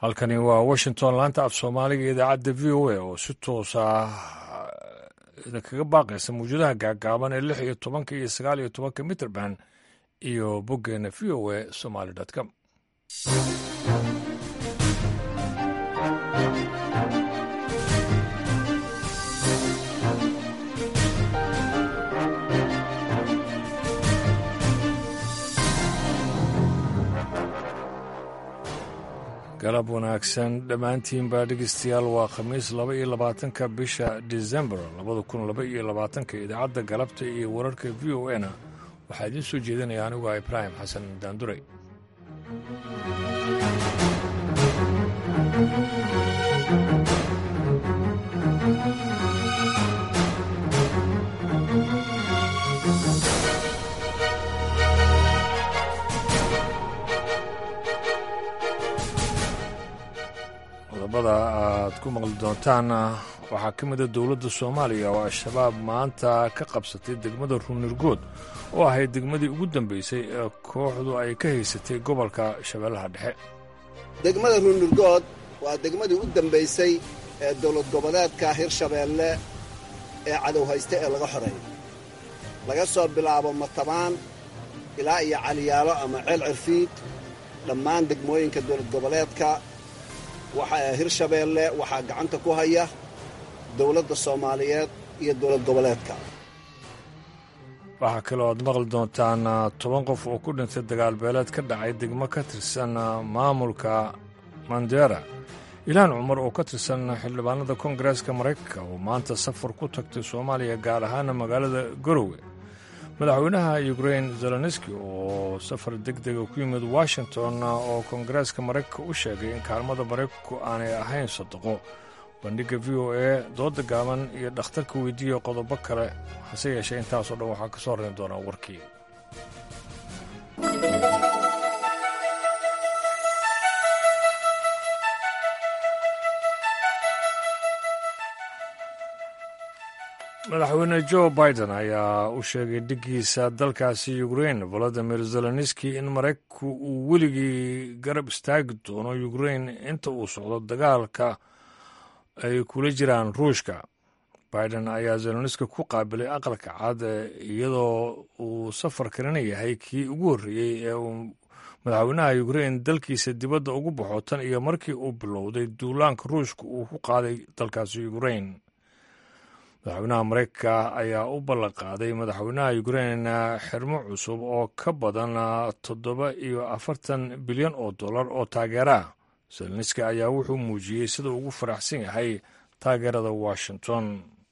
halkani waa washington laanta af soomaaliga idaacadda v o a oo si toosa idinkaga baaqaysa mawjadaha gaagaaban ee lix iyo tobanka iyo sagaal iyo tobanka mitrband iyo boggeena v o a somaly com galab wanaagsan dhammaantiinbaa dhegeystayaal waa khamiis laba iyo labaatanka bisha december labada kun laba iyo labaatanka idaacadda galabta iyo wararka v o a na waxaa idiin soo jeedinaya anigu ah ibraahim xasan daanduray qodobada aad ku maqli doontaan waxaa ka mida dowladda soomaaliya oo al-shabaab maanta ka qabsatay degmada ruunirgood oo ahayd degmadii ugu dambeysay ee kooxdu ay ka haysatay gobolka shabeellaha dhexe degmada ruunirgood waa degmadii u dambaysay ee dowlad goboleedka hirshabeelle ee cadow hayste ee laga xoreeyo laga soo bilaabo matabaan ilaa iyo caliyaalo ama ceel cirfiid dhammaan degmooyinka dowlad goboleedka waxaa hirshabeelle waxaa gacanta ku haya dowladda soomaaliyeed iyo dowlad goboleedka waxaa kaloo aad maqli doontaan toban qof oo ku dhintay dagaal beeleed ka dhacay degmo ka tirsan maamulka mandera ilaan cumar oo ka tirsan xildhibaanada koongareeska maraykanka oo maanta safar ku tagtay soomaaliya gaar ahaana magaalada garowe madaxweynaha ukrain zelenski oo safar deg dega ku yimid washington oo koongareeska maraykanka u sheegay in kaalmada maraykanku aanay ahayn sadaqo bandhigga v o a dooda gaaban iyo dhakhtarka weydiiya qodobo kale hase yeeshee intaasoo dhan waxaa ka soo horrayn doonaa warkii madaxweyne jo biden ayaa u sheegay dhiggiisa dalkaasi ukrain volodimir zelenski in maraykanku uu weligii garab istaagi doono ukrain inta uu socdo dagaalka ay kula jiraan ruushka biden ayaa zelenski ku qaabilay aqalka cad iyadoo uu safarkanina yahay kii ugu horreeyey ee uu madaxweynaha ukrain dalkiisa dibadda ugu baxo tan iyo markii uu bilowday duulaanka ruushka uu ku qaaday dalkaasi ukrain madaxweynaha maraykanka ayaa u ballanqaaday madaxweynaha ukrain xirmo cusub oo ka badan toddoba iyo afartan bilyan oo dollar oo taageera ah zelenski ayaa wuxuu muujiyey sida ugu faraxsan yahay taageerada washington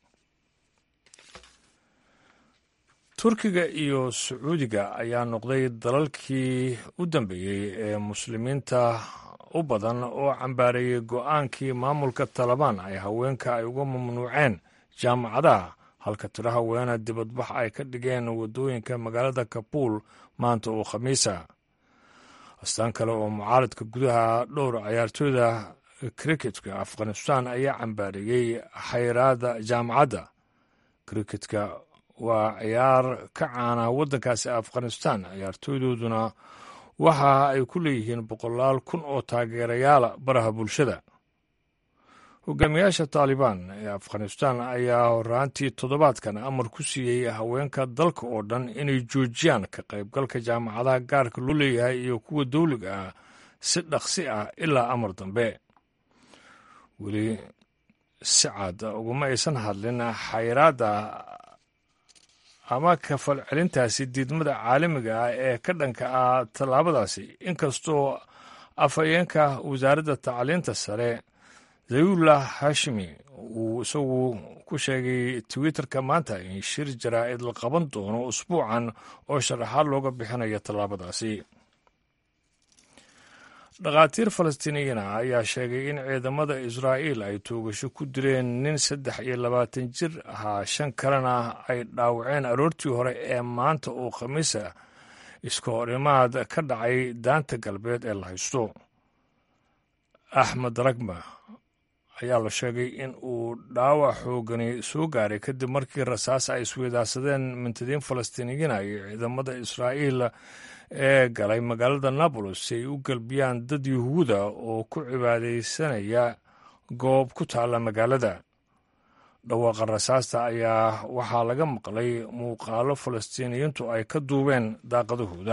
turkiga iyo sacuudiga ayaa noqday dalalkii u dambeeyey ee muslimiinta u badan oo cambaareeyey go-aankii maamulka talabaan ay haweenka ay uga mamnuuceen jaamacadaha halka tiro haweena dibadbax ay ka dhigeen waddooyinka magaalada kabuul maanta oo khamiisa astaan kale oo mucaaradka gudaha dhowr cayaartooyda kriketka afghanistan ayaa cambaareeyey xayraada jaamacadda kriketka waa ciyaar ka caana waddankaasi afghanistan ciyaartooydooduna waxa ay ku leeyihiin boqolaal kun oo taageerayaala baraha bulshada hogaamiyaasha taalibaan ee afghanistan ayaa horaantii toddobaadkan amar ku siiyey haweenka dalka oo dhan inay joojiyaan ka qaybgalka jaamacadaha gaarka loo leeyahay iyo kuwa dawliga ah si dhaqsi ah ilaa amar dambe weli si cad uguma aysan hadlin xayraadda ama kafal celintaasi diidmada caalamiga ah ee ka dhanka ah tallaabadaasi inkastoo afhayeenka wasaaradda tacliinta sare zayullah hashimi uu isagu ku sheegay twitterka maanta in shir jaraa'id la qaban doono usbuucan oo sharaxaad looga bixinayo tallaabadaasi dhakhaatiir falastiiniyiina ayaa sheegay in ciidamada israa'iil ay toogasho ku dileen nin saddex iyo labaatan jir ahaa shan kalena ay dhaawaceen aroortii hore ee maanta oo khamiisa iska horimaad ka dhacay daanta galbeed ee la haysto axmed ragma ayaa la sheegay in uu dhaawac xoogani soo gaaray kadib markii rasaas ay isweydaarsadeen mintadiin falastiiniyiina iyo ciidamada israa'iil ee galay magaalada nabolos si ay u galbiyaan dad yuhuuda oo ku cibaadaysanaya goob ku taalla magaalada dhawaaqa rasaasta ayaa waxaa laga maqlay muuqaalo falastiiniyiintu ay ka duubeen daaqadahooda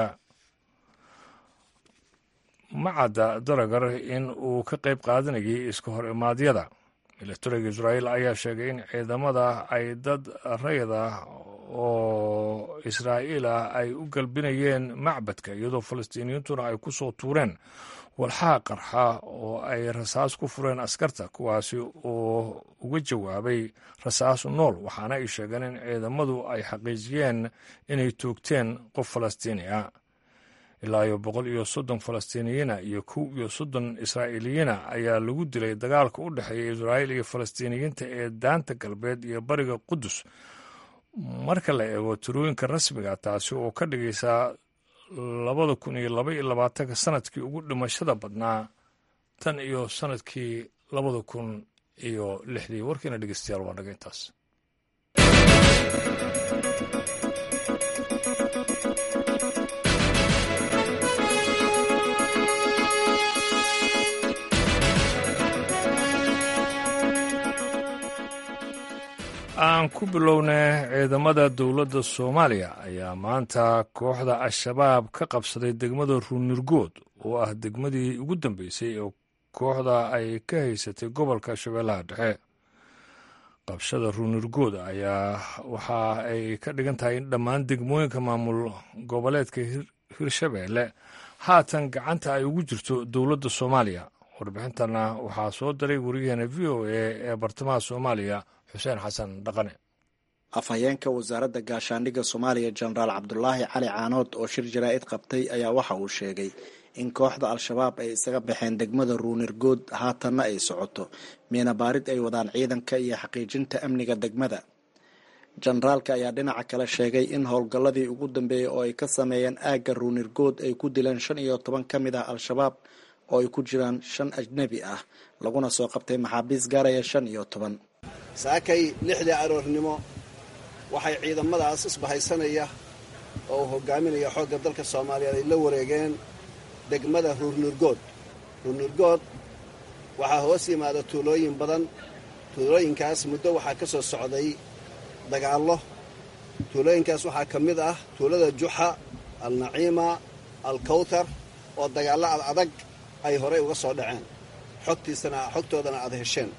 macadda daragar in uu ka qayb qaadanayay iska hor imaadyada milatariga israa'iil ayaa sheegay in ciidamada ay dad rayid ah oo israa'iil ah ay u galbinayeen macbadka iyadoo falastiiniyiintuna ay ku soo tuureen walxaha qarxa oo ay rasaas ku fureen askarta kuwaasi oo uga jawaabay rasaas nool waxaana ay sheegeen in ciidamadu ay xaqiijiyeen inay toogteen qof falastiini ah ilaa iyo boqol iyo soddon falastiiniyiina iyo kow iyo soddon israa'iiliyiina ayaa lagu dilay dagaalka u dhexeeya israa'iil iyo falastiiniyiinta ee daanta galbeed iyo bariga qudus marka la eego tirooyinka rasmiga taasi oo ka dhigaysa labada kun iyo laba iyo labaatanka sanadkii ugu dhimashada badnaa tan iyo sanadkii labada kun iyo lixdii warkiina dhegeystayaal waa naga intaas aan ku bilownay ciidamada dowladda soomaaliya ayaa maanta kooxda al-shabaab ka qabsaday degmada ruunirgood oo ah degmadii ugu dambeysay ee kooxda ay ka haysatay gobolka shabeellaha dhexe qabshada ruunirgood ayaa waxa ay ka dhigan tahay in dhammaan degmooyinka maamul goboleedka hirshabeelle haatan gacanta ay ugu jirto dowladda soomaaliya warbixintana waxaa soo diray wariyaheena v o a ee bartamaha soomaaliya xuseen xasan dhaqane afhayeenka wasaaradda gaashaandhigga soomaaliya jenaraal cabdulaahi cali caanood oo shir jaraa'id qabtay ayaa waxa uu sheegay in kooxda al-shabaab ay isaga baxeen degmada ruunirgood haatanna ay socoto miina baarid ay wadaan ciidanka iyo xaqiijinta amniga degmada jenaraalka ayaa dhinaca kale sheegay in howlgalladii ugu dambeeyey oo ay ka sameeyeen aagga ruunirgood ay ku dileen shan iyo toban ka mid ah al-shabaab oo ay ku jiraan shan ajnebi ah laguna soo qabtay maxaabiis gaaraya shan iyo toban saakay lixdii aroornimo waxay ciidamadaas isbahaysanaya oo uu hogaaminaya xoogga dalka soomaaliyeed ay la wareegeen degmada ruurnurgood ruurnurgood waxaa hoos yimaada tuulooyin badan tuulooyinkaas muddo waxaa ka soo socday dagaallo tuulooyinkaas waxaa ka mid ah tuulada juxa alnaciima alkawtar oo dagaallo ad adag ay horey uga soo dhaceen xogtiisana xogtoodana aad hesheen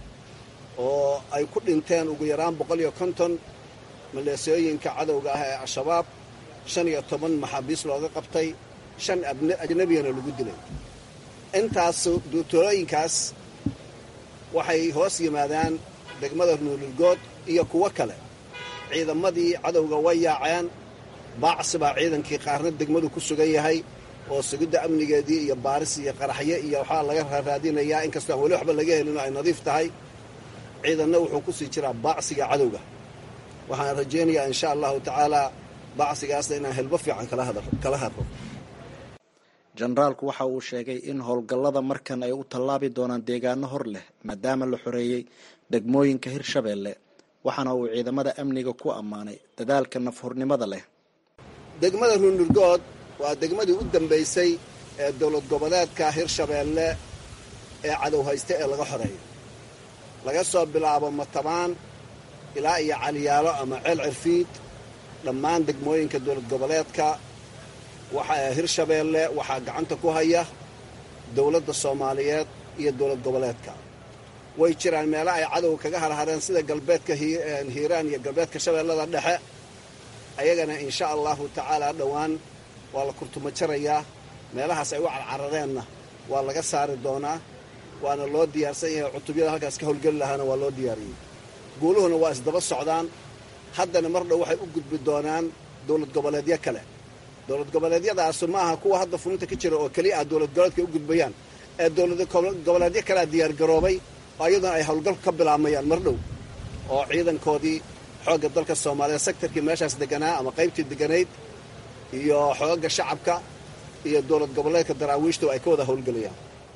oo ay ku dhinteen ugu yaraan boqol iyo konton maleesooyinka cadowga ah ee al-shabaab shan iyo toban maxaabiis looga qabtay shan ajnebiyana lagu dilay intaas tuulooyinkaas waxay hoos yimaadaan degmada nuulilgood iyo kuwo kale ciidamadii cadowga way yaaceen baacsi baa ciidankii qaarna degmadu ku sugan yahay oo sugidda amnigeedii iyo baaris iyo qaraxyo iyo waxaa laga raadinayaa inkastoo aan weli waxba laga helin oo ay nadiif tahay ciidanna wuxuu ku sii jiraa baacsiga cadowga waxaan rajaynayaa insha allahu tacaalaa baacsigaasna inaan helbo fiican kala hadro jenaraalku waxa uu sheegay in howlgallada markan ay u tallaabi doonaan deegaano hor leh maadaama la xoreeyey degmooyinka hirshabeelle waxaana uu ciidamada amniga ku ammaanay dadaalka nafhurnimada leh degmada ruunurgood waa degmadii u dambaysay ee dowlad goboleedka hirshabeelle ee cadow hayste ee laga xoreeyo laga soo bilaabo matabaan ilaa iyo caliyaalo ama ceel cirfiid dhammaan degmooyinka dowlad goboleedka waxaa hirshabeelle waxaa gacanta ku haya dowladda soomaaliyeed iyo dowlad goboleedka way jiraan meelo ay cadowga kaga harhareen sida galbeedka hiiraan iyo galbeedka shabeellada dhexe ayagana insha allahu tacaalaa dhowaan waa la kurtuma jarayaa meelahaas ay u carcarareenna waa laga saari doonaa waana loo diyaarsan yahay cutubyada halkaas ka howlgeli lahaana waa loo diyaariyey guuluhuna waa isdaba socdaan haddana mar dhow waxay u gudbi doonaan dowlad goboleedyo kale dowlad goboleedyadaasu ma aha kuwa hadda fulinta ka jira oo keliya ah dowlad goboleedka u gudbayaan ee dowlad goboleedyo kalea diyaargaroobay oo iyaduna ay howlgal ka bilaabmayaan mar dhow oo ciidankoodii xoogga dalka soomaaliya sektarkii meeshaas deganaa ama qaybtii deganayd iyo xoogga shacabka iyo dowlad goboleedka daraawiishtu ay ka wada howlgelayaan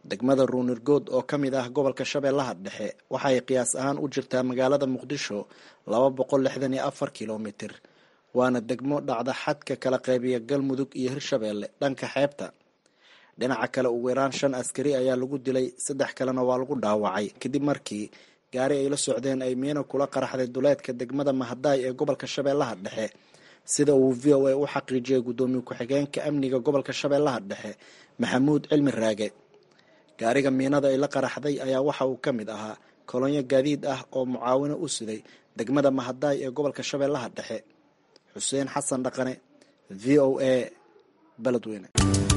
degmada ruunirgood oo ka mid ah gobolka shabeellaha dhexe waxay qiyaas ahaan u jirtaa magaalada muqdisho laba boqol lixdan iyo afar kilomitir waana degmo dhacda xadka kala qeybiya galmudug iyo hirshabeelle dhanka xeebta dhinaca kale ugu yaraan shan askari ayaa lagu dilay saddex kalena waa lagu dhaawacay kadib markii gaari ay la socdeen ay miino kula qaraxday duleedka degmada mahadaay ee gobolka shabeellaha dhexe sida uu v o a u xaqiijiyay guddoomiye ku-xigeenka amniga gobolka shabeellaha dhexe maxamuud cilmi raage gaariga miinada ay la qaraxday ayaa waxa uu ka mid ahaa kolonyo gaadiid ah oo mucaawino u siday degmada mahadaay ee gobolka shabeellaha dhexe xuseen xasan dhaqane v o a beledweyne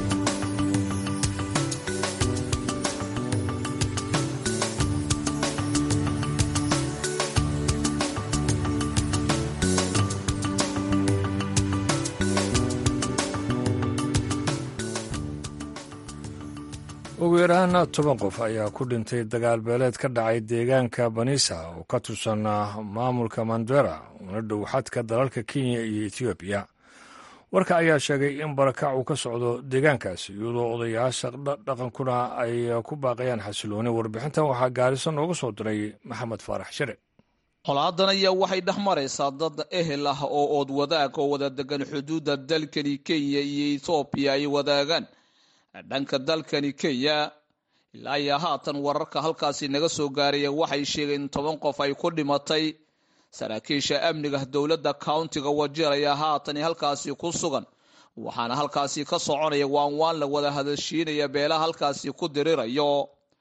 ugu yaraan toban qof ayaa ku dhintay dagaal beeleed ka dhacay deegaanka banisa oo ka tirsan maamulka mandera una dhow xadka dalalka kenya iyo etoobiya warka ayaa sheegay in barakac uu ka socdo deegaankaasi iyadoo odayaasha dhaqankuna ay ku baaqayaan xasilooni warbixintan waxaa gaariso nooga soo diray maxamed faarax shire colaadan ayaa waxay dhex maraysaa dad ehel ah oo ood wadaag oo wada degan xuduudda dalkani kenya iyo etoobiya ay wadaagaan dhanka dalkani kenya ilaa iyo haatan wararka halkaasi naga soo gaaraya waxay sheegeen in toban qof ay ku dhimatay saraakiisha amniga dowladda countiga wajeer ayaa haatan halkaasi ku sugan waxaana halkaasi ka soconaya waan waan la wada hadashiinaya beelaha halkaasi ku dirirayo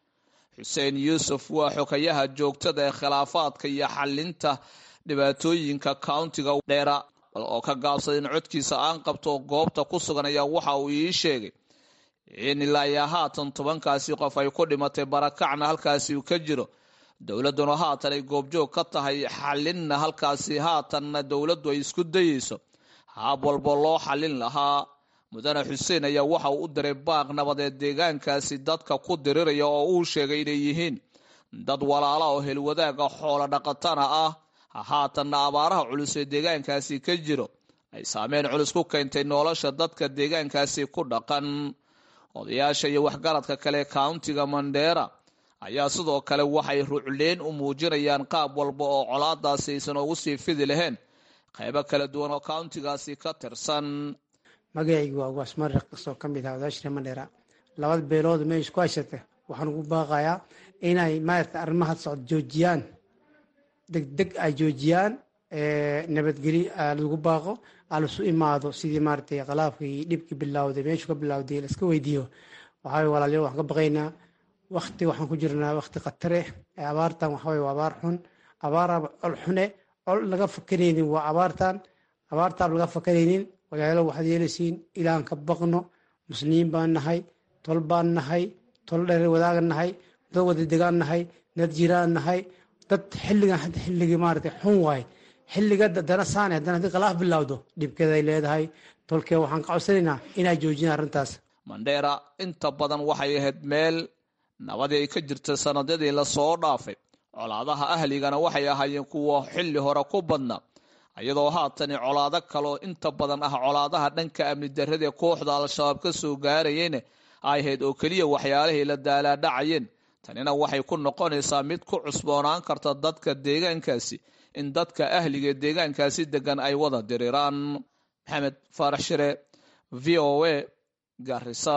xuseen yuusuf waa xogayaha joogtada ee khilaafaadka iyo xalinta dhibaatooyinka countiga dheera oo ka gaabsaday in codkiisa aan qabto goobta ku sugan ayaa waxa uu ii sheegay in ilaa iyo haatan tobankaasi qof ay ku dhimatay barakacna halkaasi uu ka jiro dowladduna haatan ay goobjoog ka tahay xalinna halkaasi haatanna dowladdu ay isku dayeyso haab walba loo xalin lahaa mudane xuseen ayaa waxa uu u diray baaq nabadeed deegaankaasi dadka ku diriraya oo uu sheegay inay yihiin dad walaala oo helwadaaga xoolo dhaqatana ah haatanna abaaraha culus ee deegaankaasi ka jiro ay saameyn culus ku keentay nolosha dadka deegaankaasi ku dhaqan odayaasha iyo waxgaradka kale countiga mandera ayaa sidoo kale waxay rucleyn u muujinayaan qaab walba oo colaadaasi aysan ugu sii fidi lahayn qaybo kala duwan oo countigaasi ka tirsan magacaygu waa waasmar kasoo ka mid ah odayaasha mandera labada beelood meesha ku hashata waxaan ugu baaqayaa inay maarata arrimaha socod joojiyaan degdeg ay joojiyaan nabadgeli lagu baaqo alasu imaado sidii maaratay khalaafkii dhibkii bilawday meeshuu ka bilawday laska weydiiyo waxaa walaaliya waxaan ka baqaynaa wakti waxaan ku jirnaa wakti khatare abaartan waxaway waa abaar xun abaaraba col xune col laga fakaraynin waa abaartan abaartaab laga fakaraynin walaalo waxaad yeelaysiin ilaan ka baqno muslimiin baan nahay tol baan nahay tol dherer wadaagan nahay dad wada degaan nahay dad jiraan nahay dad xilligan hadda xilligii maarata xun waaye xilliga dana saane haddana haddii khilaaf bilowdo dhibkeeday leedahay tolkee waxaan ka codsanaynaa inay joojiyaan arrintaas mandheera inta badan waxay ahayd meel nabadii ay ka jirta sanadadii lasoo dhaafay colaadaha ahligana waxay ahaayeen kuwa xilli hore ku badna iyadoo haatani colaado kaloo inta badan ah colaadaha dhanka amni darradae kooxda al-shabaab ka soo gaarayeen ay ahayd oo keliya waxyaalihii la daalaadhacayeen tanina waxay ku noqonaysaa mid ku cusboonaan karta dadka deegaankaasi in dadka ahliga deegaankaasi degan ay wada diriraan maxamed faarax shire v o a garisa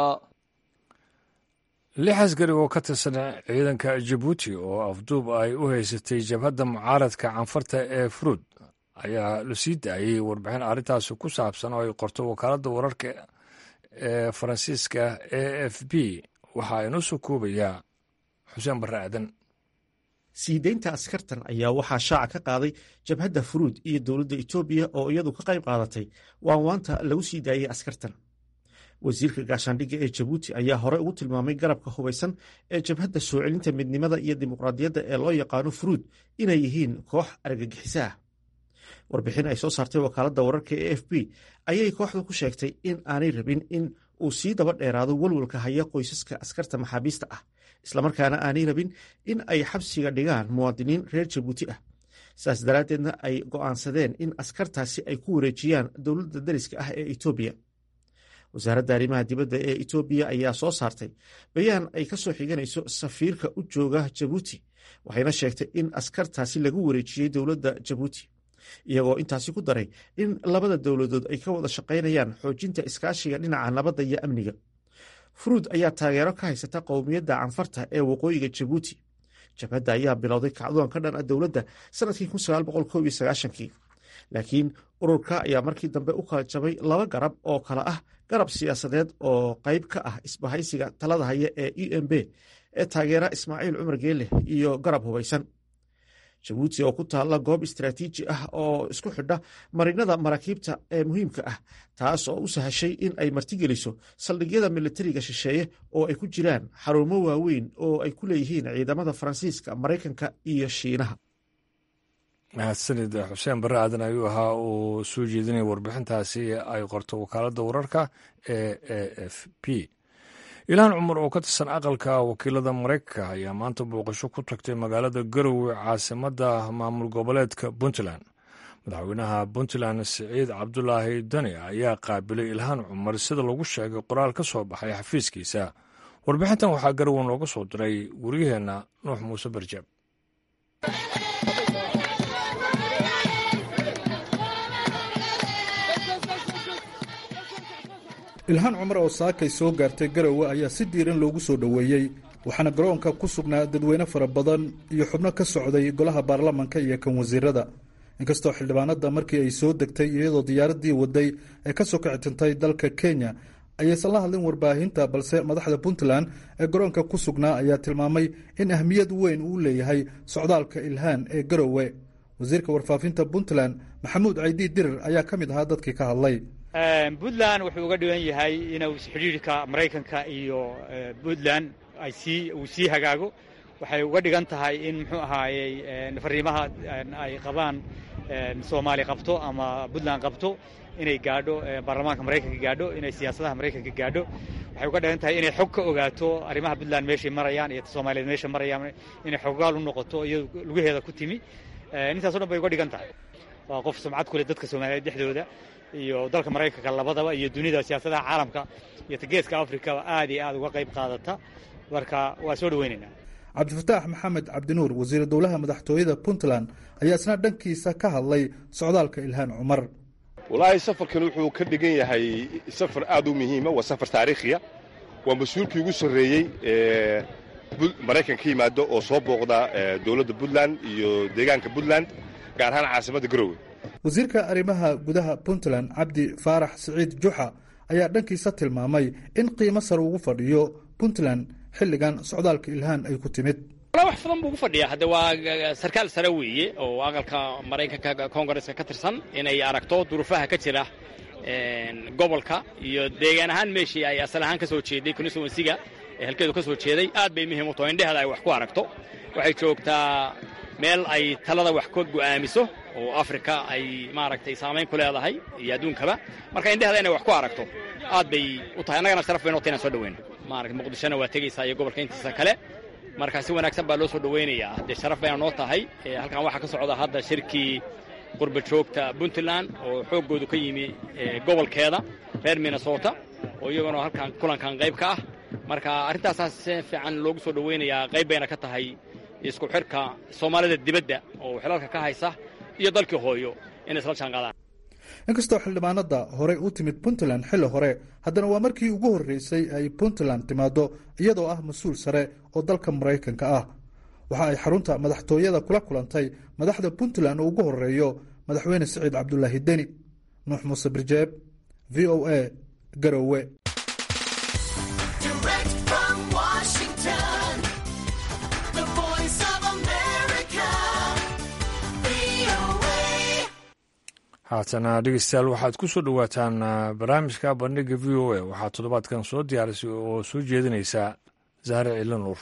lix askari oo ka tirsan ciidanka jabuuti oo afduub ay u haysatay jabhadda mucaaradka canfarta ee furuud ayaa la sii daayey warbixin arrintaasi ku saabsan oo ay qorto wakaaladda wararka ee faransiiska a f b waxaa inoo soo koobayaa xuseen barre aadan sii deynta askartan ayaa waxaa shaaca ka qaaday jabhadda furuud iyo dowladda etoobiya oo iyadu ka qayb qaadatay waanwaanta lagu sii daayey askartan wasiirka gaashaandhigga ee jabuuti ayaa hore ugu tilmaamay garabka hubaysan ee jabhadda soo celinta midnimada iyo dimuqraadiyadda ee loo yaqaano furuud inay yihiin koox argagixiso ah warbixin ay soo saartay wakaaladda wararka e f b ayay kooxdu ku sheegtay in aanay rabin in uu sii daba dheeraado welwalka haya qoysaska askarta maxaabiista ah islamarkaana aanay rabin in ay xabsiga dhigaan muwaadiniin reer jabuuti ah saas daraaddeedna ay go'aansadeen in askartaasi ay ku wareejiyaan dowladda dariska ah ee etoobiya wasaaradda arrimaha dibadda ee etoobiya ayaa soo saartay bayaan ay ka soo xiganayso safiirka u jooga jabuuti waxayna sheegtay in askartaasi lagu wareejiyey dowladda jabuuti iyagoo intaasi ku daray in labada dowladood ay ka wada shaqaynayaan xoojinta iskaashiga dhinaca nabadda iyo amniga furuud ayaa taageero ka haysata qowmiyadda canfarta ee waqooyiga jabuuti jabhadda ayaa bilowday kacdoon ka dhan a dowladda sanadkii kii laakiin ururka ayaa markii dambe u kala jabay laba garab oo kale ah garab siyaasadeed oo qayb ka ah isbahaysiga talada haya ee u m b ee taageera ismaaciil cumar geele iyo garab hubaysan jabuuti oo ku taalla goob istaraatiiji ah oo isku xidha marinada maraakiibta ee muhiimka ah taas oo u sahashay in ay martigeliso saldhigyada militariga shisheeye oo ay ku jiraan xarumo waaweyn oo ay ku leeyihiin ciidamada faransiiska maraykanka iyo shiinaha mahadsanid xuseen barre aadan ayuu ahaa uu soo jeedinaya warbixintaasi ay qorto wakaaladda wararka ee e f p ilaan cumar oo ka tirsan aqalka wakiilada maraykanka ayaa maanta booqasho ku tagtay magaalada garowe caasimadda maamul goboleedka puntland madaxweynaha puntland siciid cabdulaahi dani ayaa qaabilay ilhaan cumar sida lagu sheegay qoraal ka soo baxay xafiiskiisa warbixintan waxaa garowe nooga soo diray wariyaheenna nuux muuse barjaab ilhaan cumar oo saakay soo gaartay garowe ayaa si diiran loogu soo dhoweeyey waxaana garoonka ku sugnaa dadweyne fara badan iyo xubno ka socday golaha baarlamanka iyo kan wasiirada inkastoo xildhibaanada markii ay soo degtay iyadoo diyaaradii waday ay kasoo kicitintay dalka kenya ayaysan la hadlin warbaahinta balse madaxda puntland ee garoonka ku sugnaa ayaa tilmaamay in ahmiyad weyn uu leeyahay socdaalka ilhaan ee garowe wasiirka warfaafinta puntland maxamuud caydi dirir ayaa ka mid ahaa dadkii ka hadlay puntland wuxuu uga dhigan yahay inuu xidhiirka maraykanka iyo puntland ay sii uu sii hagaago waxay uga dhigan tahay in muxuu ahaayey fariimaha ay qabaan soomaali qabto ama puntland qabto inay gaadho baarlamaanka maraykanka gaadho inay siyaasadaha maraykanka gaadho waxay uga dhigan tahay inay xog ka ogaato arrimaha puntland meeshay marayaan iyo soomaaliyeed meesha marayaan inay xoggaal u noqoto iyado lugaheeda ku timi intaaso dhan bay uga dhigan tahay waa qof sumcad ku leh dadka soomaaliyeed dhexdooda iyo dalka maraykanka labadaba iyo dunida siyaasadaha caalamka iyo geeska afrikaba aad iyo aad uga qayb qaadata marka waa soo dhaweynaynaa cabdifataax maxamed cabdinuur wasiir dowlaha madaxtooyada puntland ayaa isna dhankiisa ka hadlay socdaalka ilhaan cumar walaahi safarkan wuxuu ka dhigan yahay safar aad u muhiima waa safar taariikhiya waa mas-uulkii ugu sarreeyey ee maraykan ka yimaado oo soo booqda dowladda puntland iyo deegaanka puntland gaar ahaan caasimadda garowe wasiirka arrimaha gudaha puntland cabdi faarax siciid juxa ayaa dhankiisa tilmaamay in qiimo sare ugu fadhiyo puntland xilligan socdaalka ilhaan ay ku timid wax badan buu ugu fadhiyaa hadde waa sarkaal sare weeye oo aqalka maraykanka koongareska ka tirsan inay aragto duruufaha ka jira gobolka iyo deegaan ahaan meeshii ay asal ahaan ka soo jeeday constituensiga ee halkeedu ka soo jeeday aad bay muhiim u taho indheheeda ay wax ku aragto waxay joogtaa meel ay talada wax ka go'aamiso oo afrika ay maaragtay saamayn ku leedahay iyo adduunkaba marka indheheeda inay wax ku aragto aad bay u tahay annagana sharaf bay noo tahay inaan soo dhaweyno maarata muqdishona waa tegaysaa iyo gobolka intiisa kale marka si wanaagsan baa loo soo dhaweynayaa haddee sharaf bayna noo tahay halkan waxaa ka socda hadda shirkii qurba joogta puntland oo xooggoodu ka yimi gobolkeeda reer minnesota oo iyaguna halkan kulankan qayb ka ah marka arrintaasaa si fiican loogu soo dhaweynayaa qayb bayna ka tahay isku xidhka soomaalida dibadda oo xilalka ka haysa iyo dalkii hooyo inay isla jaanqaadaan inkastoo xildhibaanada horey u timid puntland xilli hore haddana waa markii ugu horreysay ay puntland timaado iyadoo ah mas-uul sare oo dalka maraykanka ah waxa ay xarunta madaxtooyada kula kulantay madaxda puntland oo ugu horeeyo madaxweyne siciid cabdulaahi deni nuux muuse birjeeb v o a garowe haatana dhegeystayaal waxaad ku soo dhowaataan barnaamijka bandhiga v o a waxaa toddobaadkan soo diyaarisay oo soo jeedinaysa zahre cilo nuur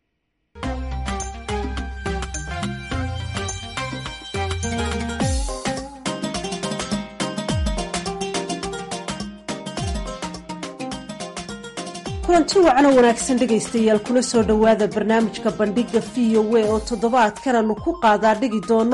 kulanti wacanoo wanaagsan dhegaystayaal kula soo dhowaada barnaamijka bandhiga v o a oo toddobaadkan aanu ku qaadaa dhigi doono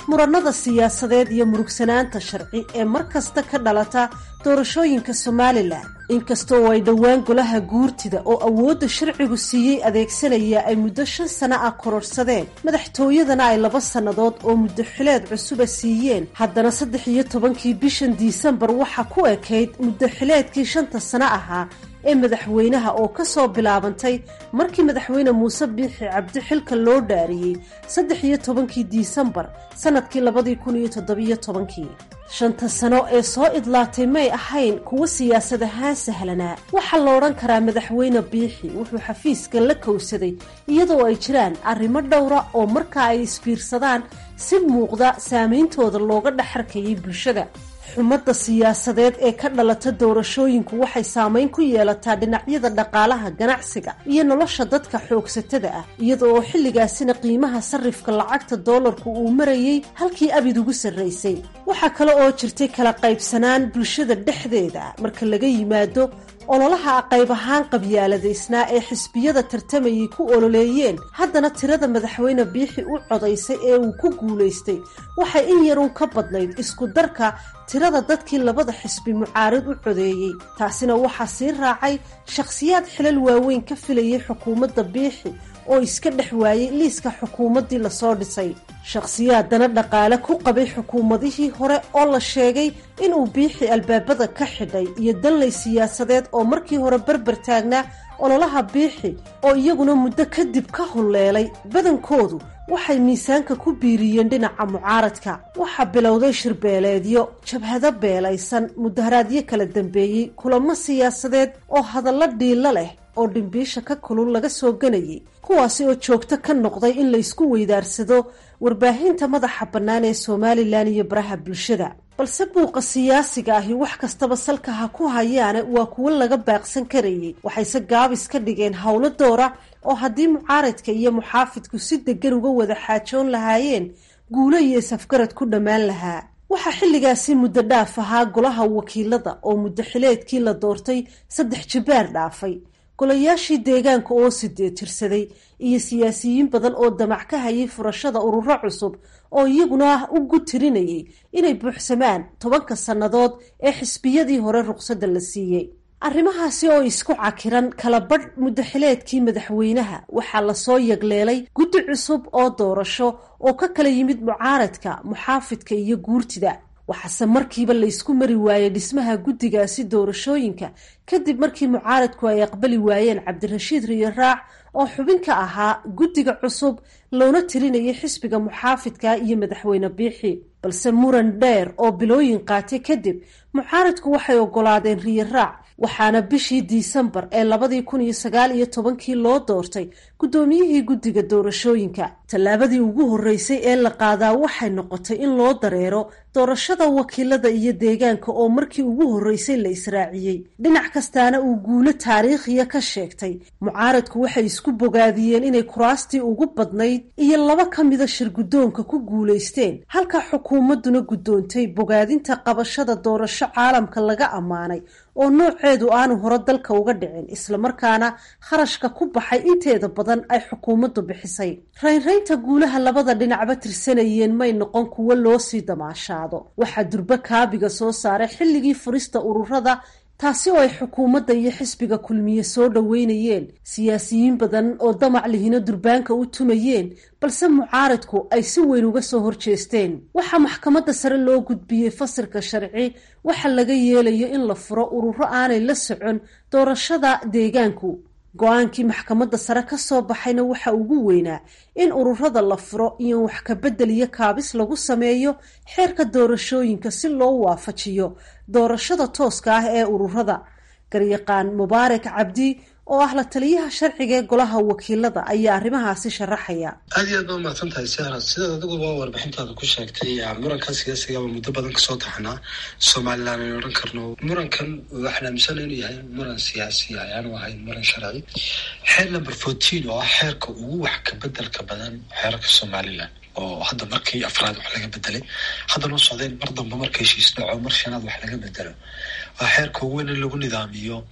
murannada siyaasadeed iyo murugsanaanta sharci ee mar kasta ka dhalata doorashooyinka somalilan inkastoo ay dhowaan golaha guurtida oo awoodda sharcigu siiyey adeegsanaya ay muddo shan sano ah kororhsadeen madaxtooyadana ay laba sannadood oo muddo xileed cusuba siiyeen haddana saddex iyo tobankii bishan disembar waxaa ku ekayd muddo xileedkii shanta sano ahaa ee madaxweynaha oo ka soo bilaabantay markii madaxweyne muuse biixi cabdi xilka loo dhaariyey saddex iyo tobankii disembar sannadkii labadii kun iyo toddobiyo tobankii shanta sano ee soo idlaatay may ahayn kuwo siyaasad ahaan sahlanaa waxaa la odhan karaa madaxweyne biixi wuxuu xafiiska la kowsaday iyadoo ay jiraan arrimo dhowra oo markaa ay isbiirsadaan si muuqda saameyntooda looga dhexarkayay bulshada xumadda siyaasadeed ee ka dhalata doorashooyinku waxay saameyn ku yeelataa dhinacyada dhaqaalaha ganacsiga iyo nolosha dadka xoogsatada ah iyada oo xilligaasina qiimaha sarrifka lacagta doolarku uu marayey halkii abid ugu sarraysay waxaa kale oo jirtay kala qaybsanaan bulshada dhexdeeda marka laga yimaado ololaha qayb ahaan qabyaaladaysnaa ee xisbiyada tartamayay ku ololeeyeen haddana tirada madaxweyne biixi u codaysay ee uu ku guulaystay waxay in yarun ka badnayd isku darka tirada dadkii labada xisbi mucaarid u codeeyey taasina waxaa sii raacay shakhsiyaad xilal waaweyn ka filayay xukuumadda biixi oo iska dhex waayey liiska xukuumaddii lasoo dhisay shakhsiyaadana dhaqaale ku qabay xukuumadihii hore oo la sheegay inuu biixi albaabada ka xidhay iyo danley siyaasadeed oo markii hore berber taagnaa ololaha biixi oo iyaguna muddo kadib ka hulleelay badankoodu waxay miisaanka ku biiriyeen dhinaca mucaaradka waxaa bilowday shirbeeleedyo jabhado beelaysan mudaharaadyo kala dambeeyey kulamo siyaasadeed oo hadallo dhiilo leh oo dhimbiisha ka kulul laga soo ganayay kuwaasi oo joogto ka noqday in laysku weydaarsado warbaahinta madaxa bannaan ee somalilan iyo baraha bulshada balse buuqa siyaasiga ahi wax kastaba salka ha ku hayaane waa kuwo laga baaqsan karayay waxayse gaabis ka dhigeen howlo doora oo haddii mucaaradka iyo muxaafidku si degan uga wada xaajoon lahaayeen guulo iyo safgarad ku dhammaan lahaa waxaa xilligaasi muddo dhaaf ahaa golaha wakiilada oo muddo xileedkii la doortay saddex jibaar dhaafay golayaashii deegaanka oo sideed tirsaday iyo siyaasiyiin badan oo damac ka hayay furashada ururo cusub oo iyaguna u gutirinayay inay buuxsamaan tobanka sannadood ee xisbiyadii hore ruqsadda la siiyey arrimahaasi oo isku cakiran kala badh muddaxileedkii madaxweynaha waxaa lasoo yagleelay guddi cusub oo doorasho oo ka kala yimid mucaaradka muxaafidka iyo guurtida waxaase markiiba laysku mari waayey dhismaha guddigaasi doorashooyinka kadib markii mucaaradku ay aqbali waayeen cabdirashiid riyo raac oo xubin ka ahaa guddiga cusub loona tirinayay xisbiga muxaafidka iyo madaxweyne biixi balse muran dheer oo bilooyin qaatay kadib mucaaradku waxay ogolaadeen riyo raac waxaana bishii disembar ee labadii kun iyo sagaal iyo tobankii loo doortay guddoomiyihii guddiga doorashooyinka tallaabadii ugu horreysay ee la qaadaa waxay noqotay in loo dareero doorashada wakiilada iyo deegaanka oo markii ugu horreysay la israaciyey dhinac kastaana uu guulo taariikhiya ka sheegtay mucaaradku waxay isku bogaadiyeen inay kuraastii ugu badnayd iyo laba ka mida shir guddoonka ku guulaysteen halka xukuumadduna guddoontay bogaadinta qabashada doorasho caalamka laga ammaanay oo nooceedu aanu hore dalka uga dhicin islamarkaana kharashka ku baxay inteeda badan ay xukuumaddu bixisay raynraynta guulaha labada dhinacba tirsanayeen may noqon kuwo loo sii damaashaado waxaa durbo kaabiga soo saaray xilligii furista ururada taasi oo ay xukuumadda iyo xisbiga kulmiye soo dhoweynayeen siyaasiyiin badan oo damac lihino durbaanka u tumayeen balse mucaaradku ay si weyn uga soo horjeesteen waxaa maxkamadda sare loo gudbiyey fasilka sharci waxa laga yeelayo in la furo ururo aanay la socon doorashada deegaanku go-aankii maxkamadda sare ka soo baxayna waxa ugu weynaa in ururada la furo iyo wax kabedel iyo kaabis lagu sameeyo xeerka doorashooyinka si loo waafajiyo doorashada tooska ah ee ururada garyaqaan mubaarak cabdi oo ah la taliyaha sharciga ee golaha wakiilada ayaa arrimahaasi sharaxaya aad iyo aad ba umahadsan tahay sara sidaad adiguba warbixintaada ku sheegtay murankan siyaasigaaba muddo badan kasoo taxnaa somalilan aynu odhan karno murankan waxaan aaminsana inuu yahay muran siyaasi ayaanu ahayn muran sharci xeer number fourteen oo ah xeerka ugu wax kabedelka badan xeerarka somalilan oo hadda markii afraad wax laga bedelay haddana u socdeen mar damba marka heshiis dhaco mar shanaad wax laga bedelo waa xeerka ugu weyn in lagu nidaamiyo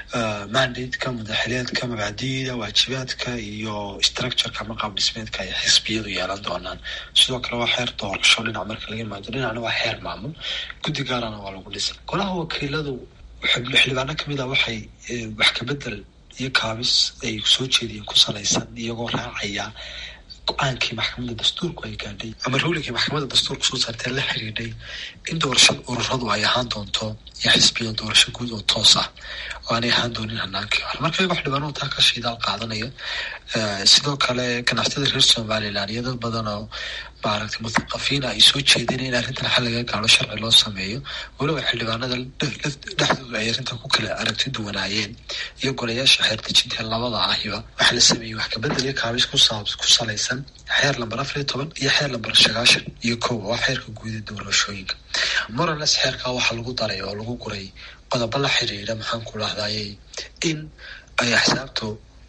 mandate-ka madaxiliyaadka mabaadiida waajibaadka iyo structureka ama qaab dhismeedka ay xisbiyadu yeelan doonaan sidoo kale waa xeer doorasho dhinac marka laga imaado dhinacna waa xeer maamul guddi gaarana waa lagu dhisay golaha wakiiladu xildhibaano kamid a waxay wax kabedel iyo kaabis ay soo jeediyeen ku salaysan iyagoo raacaya go-aankii maxkamadda dastuurku ay gaadhay ama ruuligii maxkamadda dastuurku soo saartee la xiriidhay in doorashada ururadu ay ahaan doonto iyo xisbiya doorasho guud oo toos ah oo aanay ahaan doonin hanaankii hore marka iyagoo xildhibaanadu taa ka shiidaal qaadanaya sidoo kale ganacsatada reer somaliland iyo dad badan oo maaragtay muthaqafiin ay soo jeedeen in arrintan xal laga gaaro sharci loo sameeyo weliba xildhibaanada dhexdooda ay arrintan ku kala aragti duwanaayeen iyo golayaasha xeerdejinta labada ahiba waxaa la sameeyey wax kabedel iyo kaabis ku salaysan xeer lamber afar iyo toban iyo xeer lamber sagaashan iyo kow waa xeerka guud ee doorashooyinka morales xeerkaa waxaa lagu daray oo lagu guray qodobo la xiriira maxaan ku dhahdayay in ay axsaabtu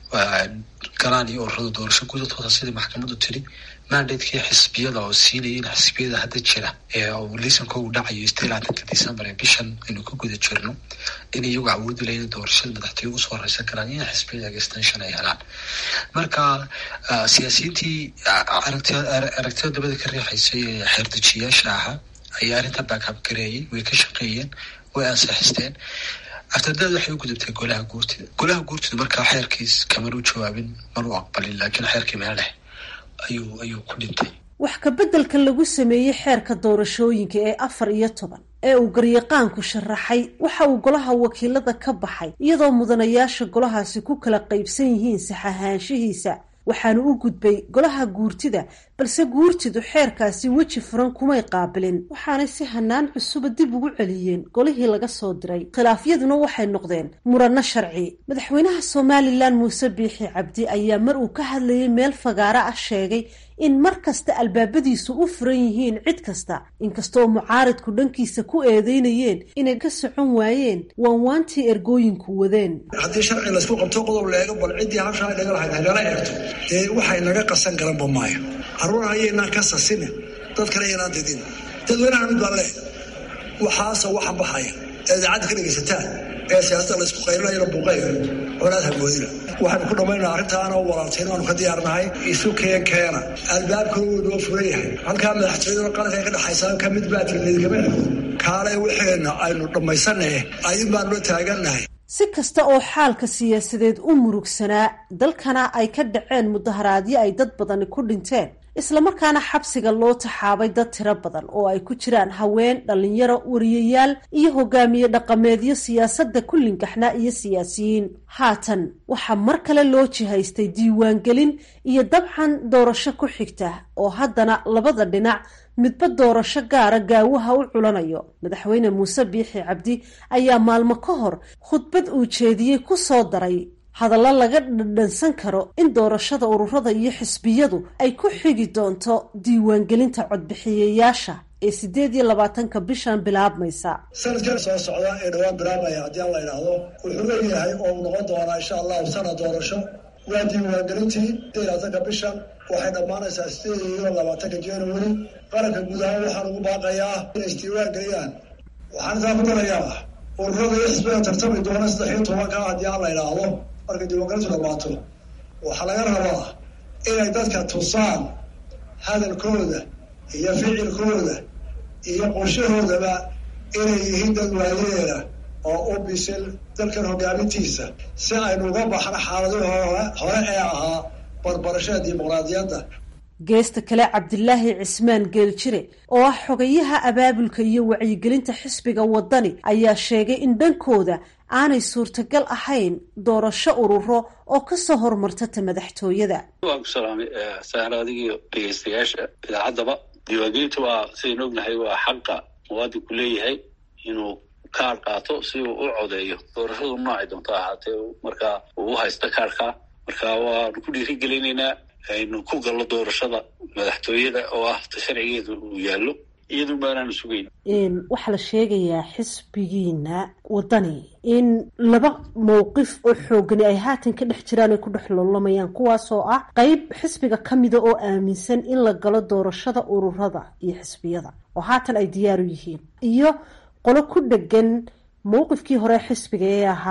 galaan iyo ururada doorasho guud toosa sidii maxkamaddu tiri mandatekii xisbiyada oo siinaya in xisbiyada hadda jira ee liisanka uu dhacayo istilaatanka december ee bishan aynu ka guda jirno in iyagu awoodi lahayn doorashada madaxtooye usoo horeysan karaan in xisbiyada extension ay helaan marka siyaasiyiintii aragtida dabada ka riixaysay ee xeerdejiyaasha ahaa ayaa arrintan baakab gareeyay way ka shaqeeyeen way ansixisteen aftadaad waxay u gudubtay golaha guurtida golaha guurtida markaa xeerkiis kamanu jawaabin manu aqbalin laakiin xeerkii meel dhex ayuu ayuu ku dhintay wax kabeddelka lagu sameeyey xeerka doorashooyinka ee afar iyo toban ee uu garyaqaanku sharaxay waxa uu golaha wakiilada ka baxay iyadoo mudanayaasha golahaasi ku kala qaybsan yihiin saxahaanshihiisa waxaanu u gudbay golaha guurtida balse guurtidu xeerkaasi weji furan kumay qaabilin waxaanay si hanaan cusuba dib ugu celiyeen golihii laga soo diray khilaafyaduna waxay noqdeen muranno sharci madaxweynaha somalilan muuse biixi cabdi ayaa mar uu ka hadlayay meel fagaaro ah sheegay in mar kasta albaabadiisu u furan yihiin cid kasta inkastoo mucaaridku dhankiisa ku eedeynayeen inay ka socon waayeen waanwaantii ergooyinku wadeen haddii sharci laysku qabto qodob leego bal ciddii habshaa naga lahayd hagala eegto dee waxay naga qasan garanba maayo caruur hayaynaan ka sasine dad kale yaynaan didin dadweynaha mid baan leeh waxaase waxan baxaya ee idaacadda ka dhegaysataan ee siyaasada laysku qaylinayana buuqayga colaad hagoodina waxaanu ku dhammaynaa arrintaana walaaltayn waanu ka diyaarnahay isu keen keena albaabkuna wuu noo furan yahay halkaa madaxtooyaduna qaranka ay ka dhexaysaa ka mid baa tilmeedkama kaale waxeenna aynu dhammaysanahe ayun baanu la taagannahay si kasta oo xaalka siyaasadeed u murugsanaa dalkana ay ka dhaceen mudaharaadyo ay dad badani ku dhinteen islamarkaana xabsiga loo taxaabay dad tiro badan oo ay ku jiraan haween dhallinyaro wariyayaal iyo hogaamiye dhaqameedyo siyaasadda ku lingaxnaa iyo siyaasiyiin haatan waxaa mar kale loo jihaystay diiwaangelin iyo dabcan doorasho ku xigta oo haddana labada dhinac midba doorasho gaara gaawaha u culanayo madaxweyne muuse biixi cabdi ayaa maalmo ka hor khudbad uu jeediyey ku soo daray hadallo laga dhadhansan karo in doorashada ururada iyo xisbiyadu ay ku xigi doonto diiwaangelinta codbixiyayaasha ee sideed iyo labaatanka bishan bilaabmaysa sanadkan soo socda ee dhowaan bilaabmaya haddii aan la idhaahdo wuxuu leeyahay oo uu noqon doonaa insha allahu sana doorasho waa diiwaangelintii sideed labaatanka bishan waxay dhammaanaysaa sideed iyo labaatanka january qaranka guud ahaan waxaan ugu baaqayaa inay isdiiwaan geliyaan waxaan intaa ku darayaa ururada iyo xisbiga tartami doona saddex iyo tobanka haddii aan la idhaahdo markay diiwaangelintu dhamaato waxaa laga rabaa inay dadka tusaan hadalkooda iyo ficilkooda iyo qorshahoodaba inay yihiin dad waayeela oo u bisil dalkan hogaamintiisa si aynu uga baxno xaaladihii hore hore ee ahaa barbarashada dimuqraadiyadda geesta kale cabdilaahi cismaan geeljire oo ah xogayaha abaabulka iyo wacyigelinta xisbiga wadani ayaa sheegay in dhankooda aanay suurtagal ahayn doorasho ururo oo kasoo hormarta ta madaxtooyada waan ku salaamay saar adigiyo dhegeystayaasha idaacaddaba diiwaangelinta waa sidaynu ognahay waa xaqa muwaadinku leeyahay inuu kaar qaato si uu u codeeyo doorashadu noocay doonto ahaatee markaa uu u haysta kaarka marka waanu ku dhiirigelinaynaa aynu ku gallo doorashada madaxtooyada oo ah ta sharcigeedu uu yaallo iyadun baanaanu sugayn waxaa la sheegayaa xisbigiina wadani in laba mowqif oo xoogani ay haatan ka dhex jiraan ay ku dhex loolamayaan kuwaasoo ah qeyb xisbiga ka mida oo aaminsan in la galo doorashada ururada iyo xisbiyada oo haatan ay diyaaru yihiin iyo qolo ku dhegan mowqifkii hore xisbiga ee ahaa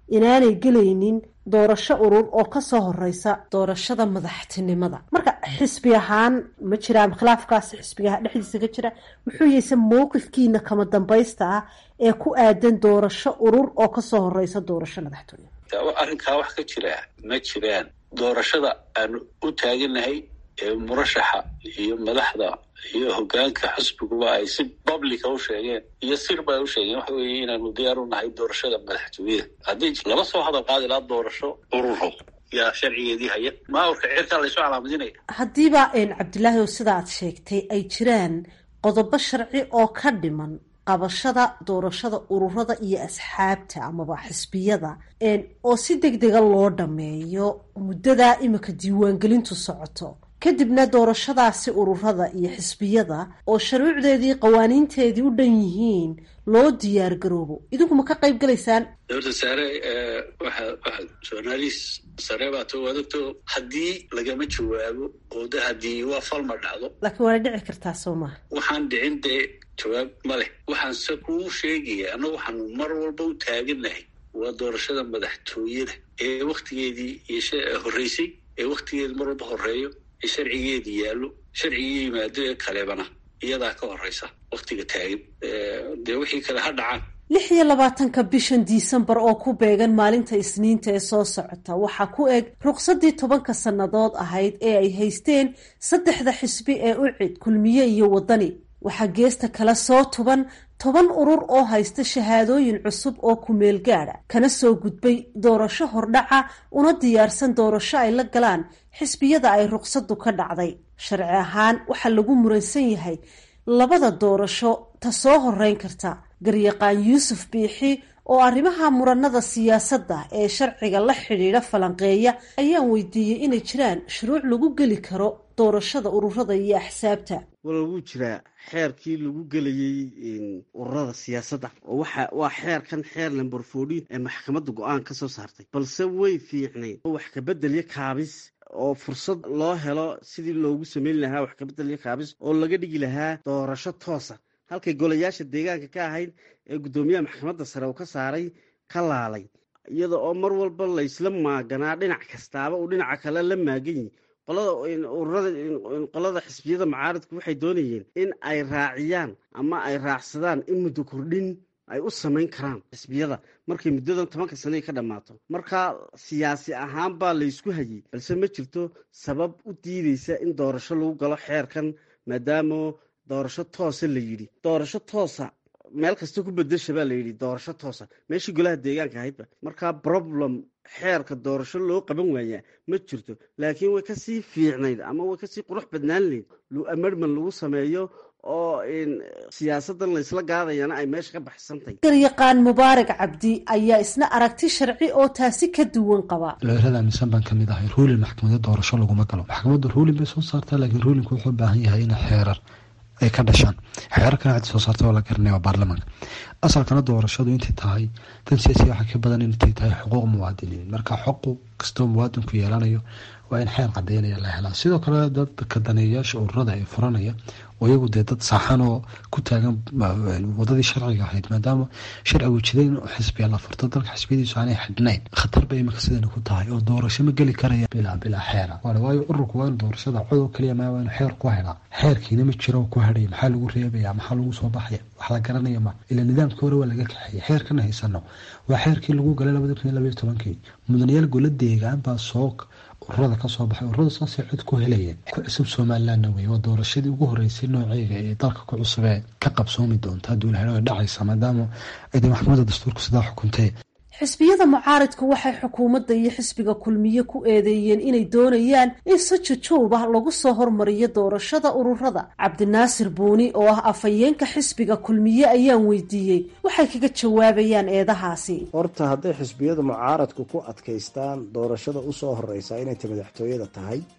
inaanay gelaynin doorasho urur oo kasoo horeysa doorashada madaxtinimada marka xisbi ahaan ma jiraan khilaafkaas xisbiga dhexdiisa ka jira muxuu yahayse mowqifkiina kama dambaysta ah ee ku aadan doorasho urur oo kasoo horeysa doorasho madaxtooye arrinkaa wax ka jira ma jiraan doorashada aanu u taaganahay ee murashaxa iyo madaxda iyo hogaanka xisbiguba ay si publica u sheegeen iyo sirba ay u sheegeen waxa weeye inaanu diyaar u nahay doorashada madaxtooyada haddii lama soo hadal qaadi lahaa doorasho ururo yaa sharcigeedii haya maawrka cirkaa laysoo calaamadinaya haddiiba cabdilaahi oo sida aad sheegtay ay jiraan qodobo sharci oo ka dhiman qabashada doorashada ururada iyo asxaabta amaba xisbiyada oo si deg dega loo dhameeyo muddadaa imika diiwaangelintu socoto kadibna doorashadaasi ururada iyo xisbiyada oo shuruucdeedii qawaaniinteedii u dhan yihiin loo diyaar garoobo idinku ma ka qayb galaysaan dowladda saare waxa waxa journalist sare baa to adogto haddii lagama jawaabo oo de haddii waa falma dhacdo laakiin waana dhici kartaa soo maha waxaan dhicin dee jawaab ma leh waxaan se kuu sheegaya annagu waxaanu mar walba u taaganahay waa doorashada madaxtooyada ee waktigeedii iyo horreysay ee waktigeedi mar walba horeeyo ee sharcigeedii yaallo sharcigii yimaado ee kalebana iyadaa ka horeysa waktiga taagan dee wixii kale ha dhacaan lix iyo labaatanka bishan disembar oo ku beegan maalinta isniinta ee soo socota waxaa ku eg ruqsadii tobanka sannadood ahayd ee ay haysteen saddexda xisbi ee u cid kulmiye iyo waddani waxaa geesta kale soo tuban toban urur oo haysta shahaadooyin cusub oo kumeel gaadha kana soo gudbay doorasho hordhaca una diyaarsan doorasho ay la galaan xisbiyada ay ruqsaddu ka dhacday sharci ahaan waxaa lagu muransan yahay labada doorasho ta soo horeyn karta garyaqaan yuusuf biixi oo arrimaha muranada siyaasadda ee sharciga la xidhiidha falanqeeya ayaan weydiiyey inay jiraan shuruuc lagu geli karo doorashada ururada iyo axsaabta wala wuu jiraa xeerkii lagu gelayey ururada siyaasadda oo waxa waa xeerkan xeer lamber fourteen ee maxkamadda go-aan ka soo saartay balse way fiicnayd oo wax kabeddelyo kaabis oo fursad loo helo sidii loogu samayn lahaa wax kabeddelyo kaabis oo laga dhigi lahaa doorasho toosa halkay golayaasha deegaanka ka ahayd ee guddoomiyaha maxkamadda sare uu ka saaray ka laalay iyada oo mar walba laysla maaganaa dhinac kastaaba uu dhinaca kale la maagan yihi qolada ururada qolada xisbiyada mucaaradku waxay doonayeen in ay raaciyaan ama ay raacsadaan in muddo kordhin ay u samayn karaan xisbiyada markay muddadan tobanka sane ka dhammaato marka siyaasi ahaan baa laysku hayay balse ma jirto sabab u diideysa in doorasho lagu galo xeerkan maadaama doorasho toosa la yidhi doorasho toosa meel kasta ku bedesha baa la yidhi doorasho toosa meeshii golaha deegaanka ahaydba marka problem xeerka doorasho loo qaban waayaa ma jirto laakiin way kasii fiicnayd ama way kasii qurux badnaan layd amerman lagu sameeyo oo siyaasadan laysla gaadayana ay meesha ka baxsantahy garyaqaan mubaarak cabdi ayaa isna aragti sharci oo taasi ka duwan qaba looyrada aaminsan baan kamid ahay ruulin maxkamada doorasho laguma galo maxkamadda ruulin bay soo saartaa laakiin ruulinku wuxuu u baahan yahay in xeerar ay ka dhashaan xeerarkan cid soo saarta waa la garanaya waa baarlamaanka asalkana doorashadu intay tahay dan siyaasiya waxaa ka badan intay tahay xuquuq muwaadiniin marka xuquuq kastoo muwaadinku yeelanayo waa in xeer cadeynaya la helaa sidoo kale dadka daneeyayaasha ururada ee furanaya oo iyagu dee dad saaxan oo ku taagan wadadii sharciga ahayd maadaama sharcigu jiday in xisbiya la furto dalka xisbiyadiisu aanay xidhnayn khatar bay imika sidani ku tahay oo doorasho ma geli karaya bilaa bilaa xeera waayo ururku waa in doorashada cod oo keliya maa waa in xeer ku helaa xeerkiina ma jiro ku hadhaya maxaa lagu reebaya maxaa lagu soo baxaya wax la garanaya ma ila nidaamkii hore waa laga kaxeeyay xeerkana haysano waa xeerkii lagu galay labada kun iyo labaiyo tobankii mudanayaal gola deegaan baa soo ururada kasoo baxay ururada saasay cod ku helayeen ku cusub somalilandna wey waa doorashadii ugu horeysay nooceega ee dalka ku cusub ee ka qabsoomi doonta hadduu laha ay dhacaysa maadaama ay de maxkamadda dastuurku sidaa xukuntay xisbiyada mucaaridku waxay xukuumadda iyo xisbiga kulmiye ku eedeeyeen inay doonayaan in si jujuub ah lagu soo hormariyo doorashada ururada cabdinaasir buuni oo ah afhayeenka xisbiga kulmiye ayaan weydiiyey waxay kaga jawaabayaan eedahaasi horta hadday xisbiyada mucaaradku ku adkaystaan doorashada usoo horeysa inay ta madaxtooyada tahay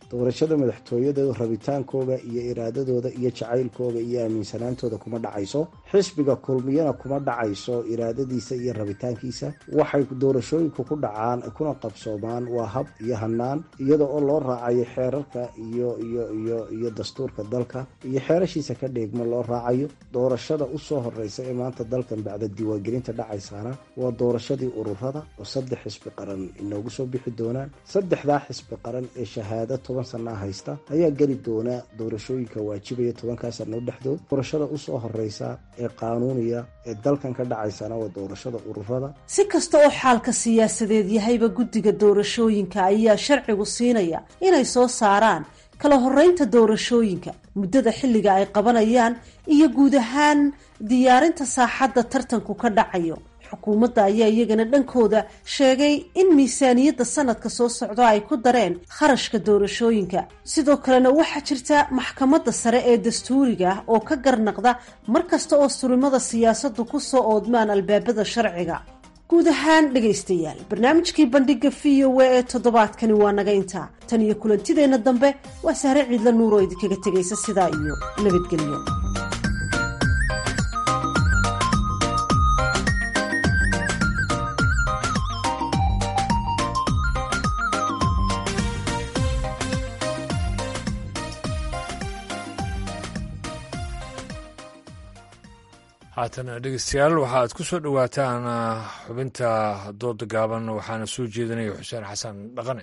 doorashada madaxtooyada rabitaankooda iyo iraadadooda iyo jacaylkooda iyo aaminsanaantooda kuma dhacayso xisbiga kulmiyana kuma dhacayso iraadadiisa iyo rabitaankiisa waxay doorashooyinku ku dhacaan kuna qabsoomaan waa hab iyo hanaan iyada oo loo raacayo xeerarka iyo iyo iyo iyo dastuurka dalka iyo xeerashiisa ka dheegma loo raacayo doorashada usoo horeysa ee maanta dalkan bacda diiwaangelinta dhacaysaana waa doorashadii ururada oo saddex xisbi qaran inoogu soo bixi doonaan saddexdaa xisbi qaran ee shahaado toban sanaa haysta ayaa geli doona doorashooyinka waajibaya tobankaa sano dhexdood doorashada usoo horeysa ee qaanuuniya ee dalkan ka dhacaysana waa doorashada ururada si kasta oo xaalka siyaasadeed yahayba guddiga doorashooyinka ayaa sharcigu siinaya inay soo saaraan kala horeynta doorashooyinka muddada xilliga ay qabanayaan iyo guud ahaan diyaarinta saaxadda tartanku ka dhacayo xukuumadda ayaa iyagana dhankooda sheegay in miisaaniyadda sanadka soo socdo ay ku dareen kharashka doorashooyinka sidoo kalena waxaa jirta maxkamadda sare ee dastuuriga ah oo ka garnaqda mar kasta oo surimada siyaasaddu ku soo oodmaan albaabada sharciga guud ahaan dhegaystayaal barnaamijkii bandhiga v o a ee toddobaadkani waa naga intaa tan iyo kulantideenna dambe waa sahre ciidla nuur oo idinkaga tegaysa sidaa iyo nabadgelyo haatana dhegeystayaal waxaaad ku soo dhowaataan xubinta dooda gaaban waxaana soo jeedinaya xuseen xasan dhaqane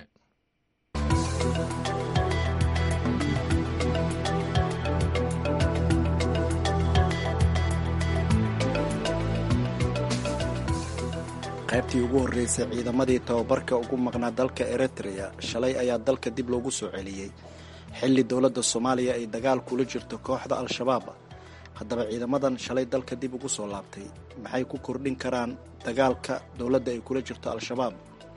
qaybtii ugu horreysay ciidamadii tababarka ugu maqnaa dalka eritrea shalay ayaa dalka dib loogu soo celiyey xilli dowladda soomaaliya ay dagaal kula jirto kooxda al-shabaab haddaba ciidamadan shalay dalka dib ugu soo laabtay maxay ku kordhin karaan dagaalka dowladda ay kula jirto al-shabaab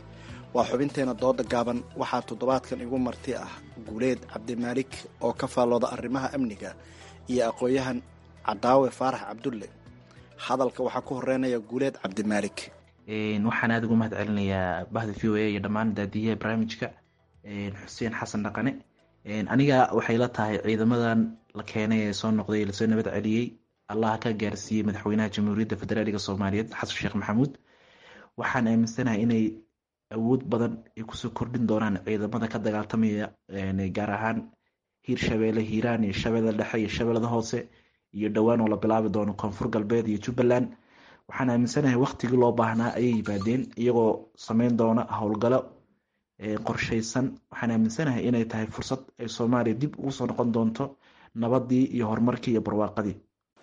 waa xubinteena dooda gaaban waxaa toddobaadkan igu marti ah guuleed cabdimaalik oo ka faallooda arrimaha amniga iyo aqoon-yahan cadaawe faarax cabdulle hadalka waxaa ku horeynaya guuleed cabdimaalik waxaan aada ugu mahad celinayaa bahda v o a iyo dhammaan daadiyaha barnaamijka xuseen xasan dhaqane aniga waxay la tahay ciidamadan la keenay ee soo noqday lasoo nabad celiyey allah ka gaarsiiyey madaxweynaha jamhuuriyadda federaaliga soomaaliyeed xasan sheekh maxamuud waxaan aaminsanahay inay awood badan ay kusoo kordhin doonaan ciidamada ka dagaaltamaya gaar ahaan hiirshabeelle hiiraan iyo shabeellada dhexe iyo shabeellada hoose iyo dhowaan oo la bilaabi doono koonfur galbeed iyo jubbaland waxaan aaminsanahay waktigii loo baahnaa ayay yimaadeen iyagoo sameyn doona howlgalo qorshaysan waxaan aaminsanahay inay tahay fursad ay soomaaliya dib ugu soo noqon doonto nabadii iyo horumarkii iyo barwaaqadii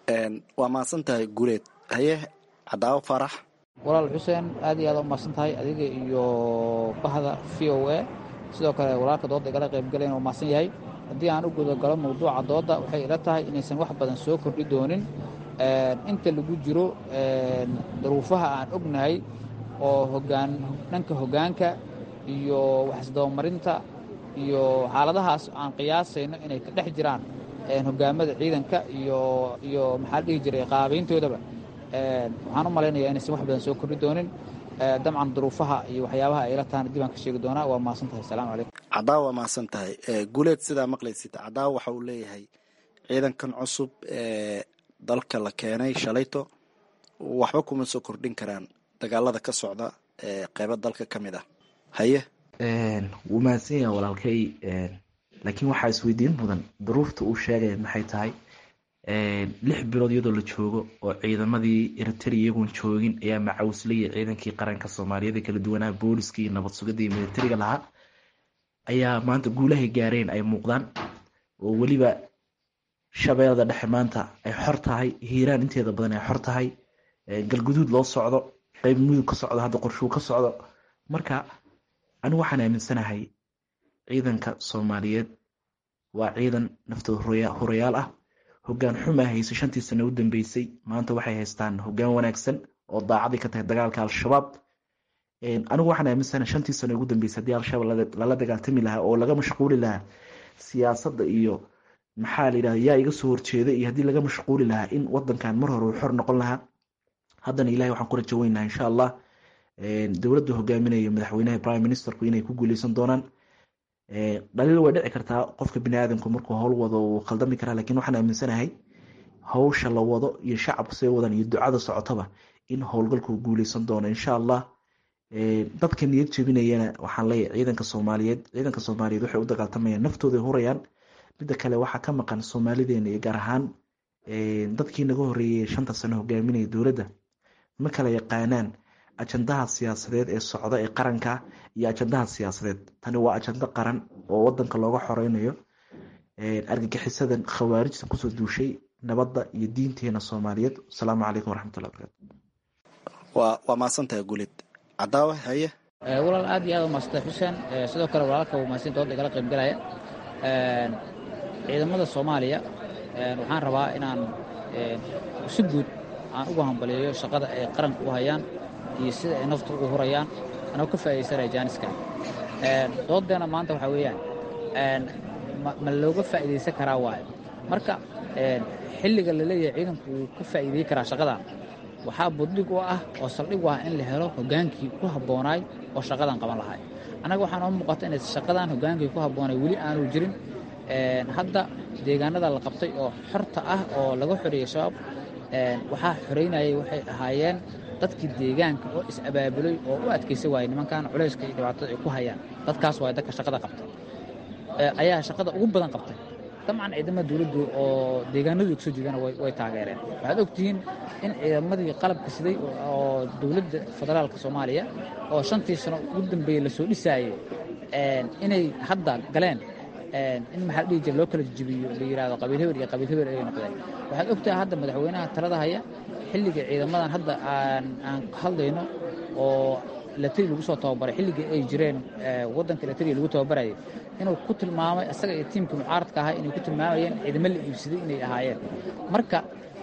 waa mahadsan tahay guuleed haye cadaawo faarax walaal xuseen aad iyo aad u mahadsan tahay adiga iyo bahda v o a sidoo kale walaalka dooda igala qaybgalayn oo mahadsan yahay haddii aan u gudagalo mawduuca dooda waxay ila tahay inaysan wax badan soo kordhi doonin inta lagu jiro daruufaha aan ognahay oo hogaan dhanka hoggaanka iyo waxisdabamarinta iyo xaaladahaas aan qiyaasayno inay ka dhex jiraan hogaamada ciidanka iyo iyo maxaa la dhihi jiray qaabayntoodaba waxaan u malaynayaa inaysan wax badan soo kordhi doonin dabcan duruufaha iyo waxyaabaha ay la tahana dib aan ka sheegi doonaa waa mahadsan tahay asalamu calaykum cadaawa waa mahadsan tahay guuleed sidaa maqlaysid cadaawa waxa uu leeyahay ciidankan cusub ee dalka la keenay shalayto waxba kuma soo kordhin karaan dagaalada ka socda ee qeybo dalka ka mid ah haye wuu mahadsan yaha walaalkay laakiin waxaa isweydiin mudan duruufta uu sheegaya maxay tahay lix bilood iyadoo la joogo oo ciidamadii eritrea iyagoon joogin ayaa macawslaya ciidankii qaranka soomaaliyeed ee kala duwanaa booliska iyo nabad sugada iyo militariga lahaa ayaa maanta guulahay gaareen ay muuqdaan oo weliba shabeellada dhexe maanta ay xor tahay hiiraan inteeda badan ay xor tahay galguduud loo socdo qeyb mudug ka socdo hadda qorshuu ka socdo marka anigu waxaan aaminsanahay ciidanka soomaaliyeed waa ciidan naftooda horayaal ah hogaan xumaa haysa shantii sano u dambeysay maanta waxay haystaan hogaan wanaagsan oo daacadii ka tahay dagaalka al-shabaab anigu waxaan aaminsanahay shantii sano ugu dambeysay haddii al-shabaab lala dagaaltami lahaa oo laga mashquuli lahaa siyaasadda iyo maxaa la yidhahda yaa iga soo horjeeda iyo haddii laga mashquuli lahaa in wadankan mar hore uu xor noqon lahaa haddana ilahay waxaan ku rajo weynaha insha allah dowladda hogaaminaya madaxweynaha prime ministerku inay ku guuleysan doonaan dhaliil way dhici kartaa qofka biniaadamku markuu howl wado wuu khaldami karaa lakiin waxaan aaminsanahay hawsha la wado iyo shacabka say wadaan iyo ducada socotaba in howlgalku guuleysan doono insha allah dadka niyad jebinayana waxaan leeyahay ciidanka soomaaliyeed ciidanka soomaaliyeed waxay u dagaaltamayaan naftooday hurayaan midda kale waxaa ka maqan soomaalideena iyo gaar ahaan dadkii naga horeeyey shanta sano hogaaminaya dowladda ma kala yaqaanaan ajandaha siyaasadeed ee socda ee qaranka iyo ajandaha siyaasadeed tani waa ajando qaran oo wadanka looga xoreynayo argagixisadan khawaarijta kusoo duushay nabadda iyo diinteena soomaaliyeed asalaamu calaykum waraxmatullahi barakatu waa waa maasantahay guulid cadaawe haye walaal aad iyo aad u maasantay xuseen sidoo kale walaalka uu maasin dooda igala qaybgalaya ciidamada soomaaliya waxaan rabaa inaan si guud aan ugu hambaliyeeyo shaqada ay qaranka u hayaan iyo sida ay nafta ugu hurayaan anoo ka faa'iidaysanaya jaaniska doodeena maanta waxaa weeyaan ma looga faa'iidaysan karaa waayo marka xilliga la leeyahay ciidanku wuu ka faa'iideey karaa shaqadan waxaa buddig u ah oo saldhig u ah in la helo hogaankii ku habboonaay oo shaqadan qaban lahay annaga waxaa noo muuqata inay shaqadan hogaankii ku habboonay weli aanu jirin hadda deegaanada la qabtay oo xorta ah oo laga xoreeyey shabaab waxaa xoreynayay waxay ahaayeen dadkii deegaanka oo is-abaabulay oo u adkaysa waayey nimankan culayska iyo dhibaatada ay ku hayaan dadkaas waay dadka shaqada qabtay ayaa shaqada ugu badan qabtay dabcan ciidamada dowladdu oo deegaanadu kasoo jeedana way taageereen waxaad ogtihiin in ciidamadii qalabka siday oo dowladda federaalka soomaaliya oo shantii sano ugu dambeeyey lasoo dhisaayey inay hadda galeen in maxaa la dhihi jira loo kala jibiyo la yidhahdo qabiil hebel iyo qabiil hebel ay noqdeen waxaad ogtahay hadda madaxweynaha talada haya xilliga ciidamadan hadda aan aan hadlayno oo latri lagu soo tababaray xilligii ay jireen waddanka latri lagu tababarayay inuu ku tilmaamay isaga iyo tiimka mucaaradka ahaa inay ku tilmaamayeen ciidamo la iibsaday inay ahaayeen marka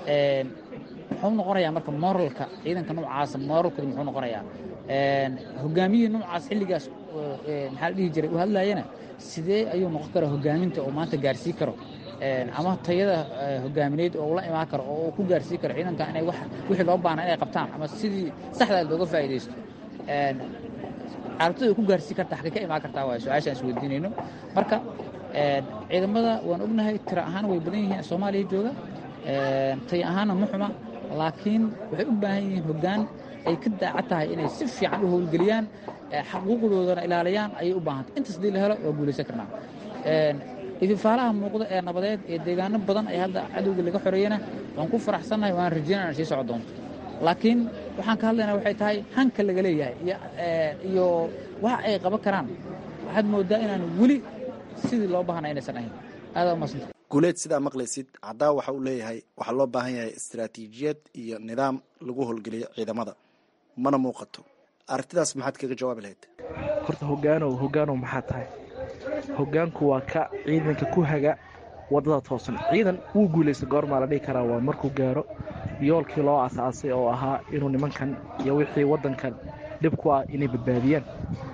muxuu noqonayaa marka moralka ciidanka noocaasa moralkooda muxuu noqonayaa hogaamiyihii noocaas xilligaas maxaa la dhihi jiray u hadlayana sidee ayuu noqon karaa hogaaminta oo maanta gaarsii karo ama tayada hogaamineed oo ula imaan karo oo uu ku gaarsii karo ciidanka inay wixii loo baana inay qabtaan ama sidii saxdaa looga faa'iidaysto carabtada ku gaarsii karta xagay ka imaan kartaa waa su-aashaan isweydiinayno marka ciidamada waan ognahay tira ahaan way badan yihiin soomaaliya jooga tay ahaanna ma xuma laakiin waxay u baahan yihiin hoggaan ay ka daacad tahay inay si fiican u howlgeliyaan xaquuqdoodana ilaaliyaan ayay u baahantay intaas hadii la helo waa guulaysan karnaa idifaalaha muuqda ee nabadeed ee deegaano badan ee hadda cadowga laga xoreeyana waan ku faraxsannahay waan rajeynaya inay sii soco doonto laakiin waxaan ka hadlaynaa waxay tahay hanka laga leeyahay iyo waxa ay qaban karaan waxaad moodaa inaan weli sidii loo baahana inaysan ahayn aadaa umadsanta guuleed sidaa maqlaysid caddaa waxa uu leeyahay waxaa loo baahan yahay istaraatiijiyad iyo nidaam lagu howlgeliyo ciidamada mana muuqato aragtidaas maxaad kaga jawaabi lahayd horta hogaanow hogaanow maxaa tahay hogaanku waa ka ciidanka ku haga wadada toosan ciidan wuu guulaysta goormaa la dhihi karaa waa markuu gaaro yoolkii loo asaasay oo ahaa inuu nimankan iyo wixii wadankan dhib ku ah inay badbaadiyaan